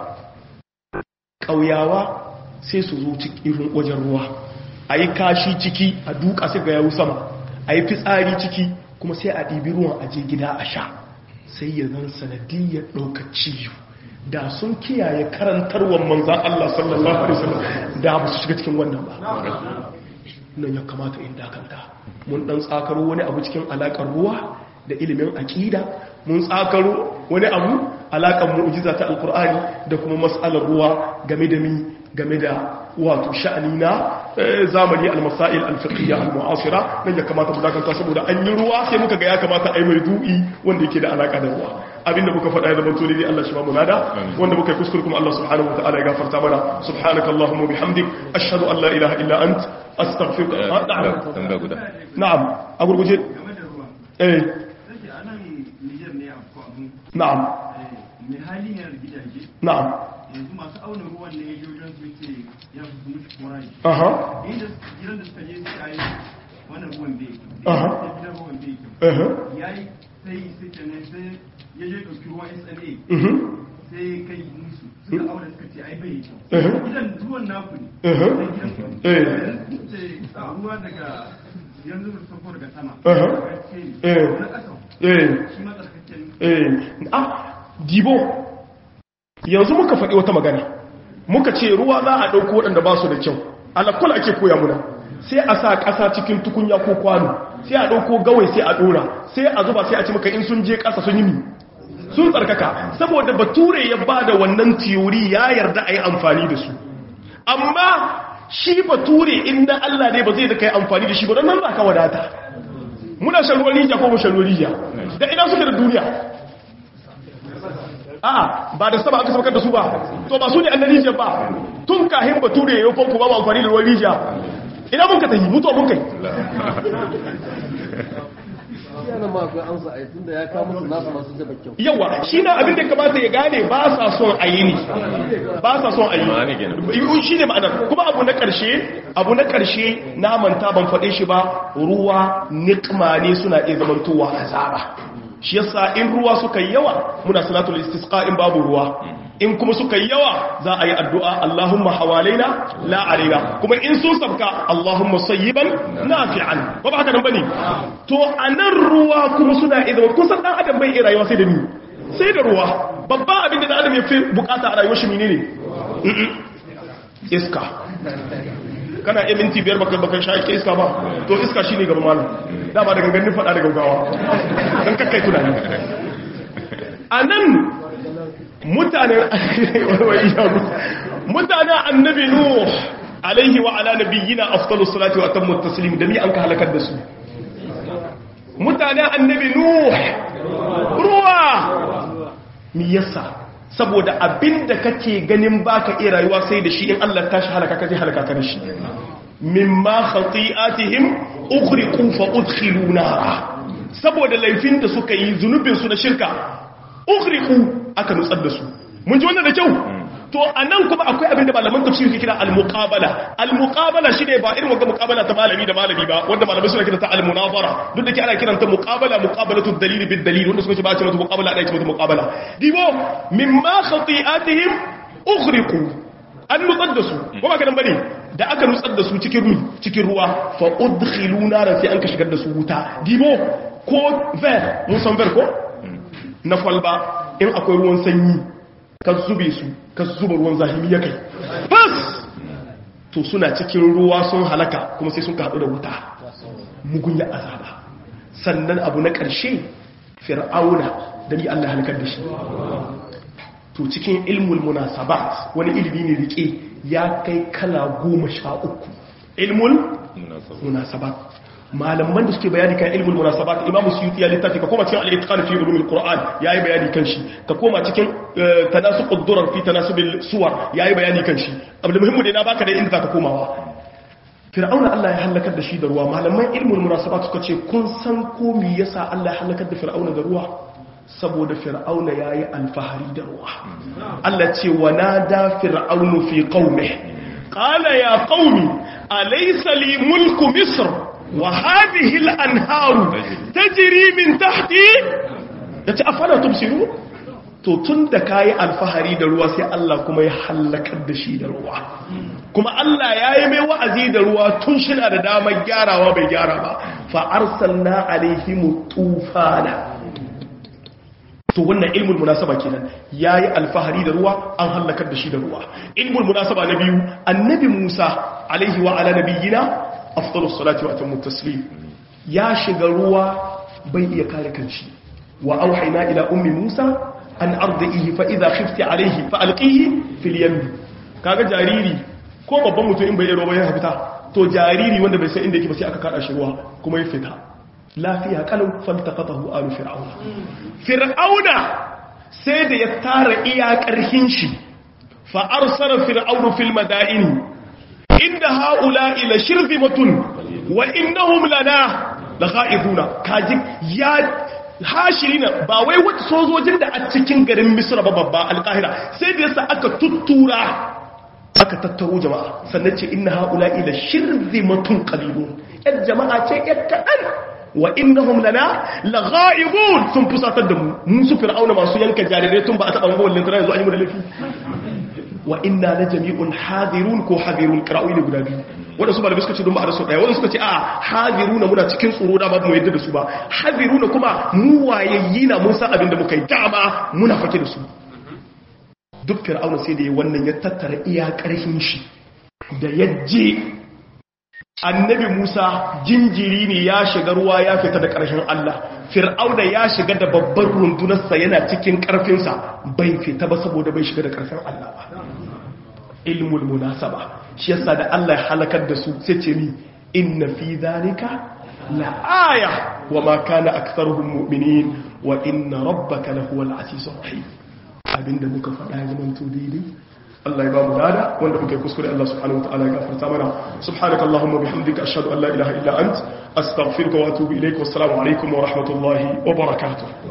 ƙauyawa sai su zo cikin wajen ruwa a yi kashi ciki a duka sai ga yawu sama a yi fitsari ciki kuma sai a ɗibi ruwan aje gida a sha sai ya zan sanadiyyar ɗaukar ciwo da sun kiyaye karantarwar manzan Allah sallallahu Alaihi wasallam da ba su shiga cikin wannan ba nan ya kamata in dakanta mun dan tsakaro wani abu cikin alakar ruwa da ilimin aƙida mun tsakaro wani abu alakar mu'jiza ta alkur'ani da kuma mas'alar ruwa game da mi game da wato sha'ani na zamani al-masail al-fiqhiyya al-mu'asira nan ya kamata mu dakanta saboda an yi ruwa sai muka ga ya kamata a yi mai du'i wanda yake da alaka da ruwa abinda muka faɗa ya zama to ne Allah shi ba mu nada wanda muka yi kuskure kuma Allah subhanahu wa ta'ala ya gafarta mana subhanaka allahumma bihamdik ashhadu an la ilaha illa ant astaghfiruka na'am tambaya guda na'am a gurguje eh na'am mai hali ne da gidaje na'am yanzu masu auna ruwan ne ya wajen su ce ya fi mutu korai aha inda gidan da suka je su yi wannan ruwan bai Aha. sai gidan ruwan bai eh ya yi sai sai kenan sai ya je ɗauki ruwan SLA mhm sai ya kai musu suka auna suka ce ai bai kyau eh gidan ruwan naku ne eh sai gidan ku ne Eh. Yanzu ce a ruwa daga yanzu da sauko daga sama Aha. Tsarkake ne. Eh. na ƙasa eh shi ma tsarkake ne eh ah dibo yanzu muka faɗi wata magana muka ce ruwa za a ɗauko waɗanda ba su da kyau alakul ake koya muna sai a sa ƙasa cikin tukunya ko kwano sai a ɗauko gawai sai a ɗora sai a zuba sai a ci maka in sun je ƙasa sun yi mi sun tsarkaka saboda bature ya ba da wannan tiyori ya yarda a yi amfani da su amma shi bature inda Allah ne ba zai da kai amfani da shi ba don nan za ka wadata muna shan ruwan rijiya ko mu shan ruwan rijiya da ina suke da duniya a'a ba da sama aka saukar da su ba to ba su ne annan rijiya ba tun kahin bature ya yi fanku ba ba amfani da ruwan rijiya ina mun ka tafi mutuwa mun kai yana ma akwai amsa a tun da ya kawo musu nasu masu zaba kyau yawa shi na abin da kamata ya gane ba sa son a yi ne ba sa son a Ma'ana kenan. yi shi ne ma'anar kuma abu na ƙarshe abu na ƙarshe na manta ban faɗe shi ba ruwa nikma ne suna iya zamantowa azaba shi yasa in ruwa suka yi yawa muna salatul istisqa in babu ruwa in kuma suka yi yawa za a yi addu'a Allahumma hawalaina la alaina kuma in sun sabka Allahumma sayyiban nafi'an ba ba haka nan bane to anan ruwa kuma suna iya zama kusan dan adam bai iya rayuwa sai da ni sai da ruwa babban abin da dan adam ya fi bukata a rayuwar shi menene Mm-mm. iska kana iya minti biyar baka baka sha iska ba to iska shine gaba malam dama daga ganin fada da gaugawa dan kakkai tunani anan mutanen mutanen annabi nuh alaihi wa ala nabiyyina afdalus salati wa atammu taslim da mi an ka halakar da su mutanen annabi nuh ruwa mi yasa saboda abinda kake ganin baka iya rayuwa sai da shi in Allah tashi halaka ka zai halaka ka da shi mimma khati'atihim ughriqu fa udkhilu nara saboda laifin da suka yi zunubin su na shirka ughriqu aka nutsar da su mun ji wannan da kyau to anan kuma akwai abin da malaman tafsir ke kira al-muqabala al-muqabala shine ba irin wanda muqabala ta malami da malami ba wanda malamai suna kiranta al-munazara duk da ke ana kiranta muqabala muqabalatu dalil bil dalil wanda suka ce ba ce mata muqabala da ce mata muqabala dibo mimma khati'atihim ughriqu an nutsar da su ko ba kadan bane da aka nutsar da su cikin ruwa cikin ruwa fa udkhilu naran sai an ka shigar da su wuta dibo ko ver mun san ver ko na kwalba in akwai ruwan sanyi ka zube su ka zuba ruwan zahimi ya kai bas to suna cikin ruwa sun halaka kuma sai sun haɗu da wuta mugun ya azaba sannan abu na ƙarshe fir'auna da ni Allah halakar da shi to cikin ilmul munasabat wani ilimi ne rike ya kai kala goma sha uku ilmul munasabat malaman da suke bayani kan ilmul munasabat imamu suyuti ya littafi ka koma cikin al-itqan fi ulumil qur'an yayi bayani kan shi ka koma cikin tanasuqud durar fi tanasubil suwar yayi bayani kan shi abu muhimmu dai na baka da inda zaka komawa fir'auna Allah ya halakar da shi da ruwa malaman ilmul munasabat suka ce kun san ko me yasa Allah ya halakar da fir'auna da ruwa saboda fir'auna yayi alfahari da ruwa Allah ce wa nada fir'aunu fi qaumihi qala ya qaumi alaysa li mulku misr وهذه الأنهار تجري من تحتي yace afala tubsiru to tun da kayi alfahari da ruwa sai Allah kuma ya halakar da shi da ruwa kuma Allah ya yi mai wa'azi da ruwa tun shina da damar gyarawa bai gyara ba fa arsalna alaihim tufana to wannan ilmul munasaba kenan yayi alfahari da ruwa an halakar da shi da ruwa ilmul munasaba na biyu annabi Musa alaihi wa ala nabiyina afdalus salati wa atammu taslim ya shiga ruwa bai iya kare kanshi wa auhayna ila ummi musa an ardihi fa idha khifti alayhi fa alqihi fil yam kaga jariri ko babban mutum in bai da ruwa ya fita to jariri wanda bai san inda yake ba sai aka kada shi ruwa kuma ya fita lafiya kalau faltaqatahu alu fir'auna fir'auna sai da ya tara iya karhin shi fa arsala fir'aunu fil madaini inda haula ila shirzimatun wa innahum lana laghaizuna kaji ya hashirina ba wai wata sojojin da a cikin garin misra ba babba alqahira sai da yasa aka tuttura aka tattaro jama'a sannan ce inna haula ila shirzimatun qalilun yan jama'a ce yan kadan wa innahum lana laghaibun sun fusatar da mu mun su fir'auna masu yanka jarirai tun ba a taba mawallin tana yanzu an yi mu da lafi wa inna la jami'un hadirun ko hadirun qira'o'i ne guda biyu wanda su ba da suka ce don ba a rasu daya wanda suka ce a hadiruna muna cikin tsoro da ba mu yadda da su ba hadiruna kuma mu wayayyi na mun san abin da muka yi dama muna fake da su duk fir'auna sai da ya wannan ya tattara iya karfin shi da yaje annabi Musa jinjiri ne ya shiga ruwa ya fita da ƙarshen Allah fir'auna ya shiga da babbar rundunarsa yana cikin ƙarfinsa bai fita ba saboda bai shiga da ƙarfin Allah ba ilmul munasaba shi yasa da Allah ya halakar da su sai ce ni inna fi zalika la aya wa ma kana aktharuhum mu'minin wa inna rabbaka lahuwal azizur rahim abinda muka faɗa ya zama to daidai Allah ya ba mu dada wanda muke kuskure Allah subhanahu wa ta'ala ya gafarta mana subhanaka allahumma bihamdika ashhadu an la ilaha illa ant astaghfiruka wa atubu ilayk wa assalamu alaikum wa rahmatullahi wa barakatuh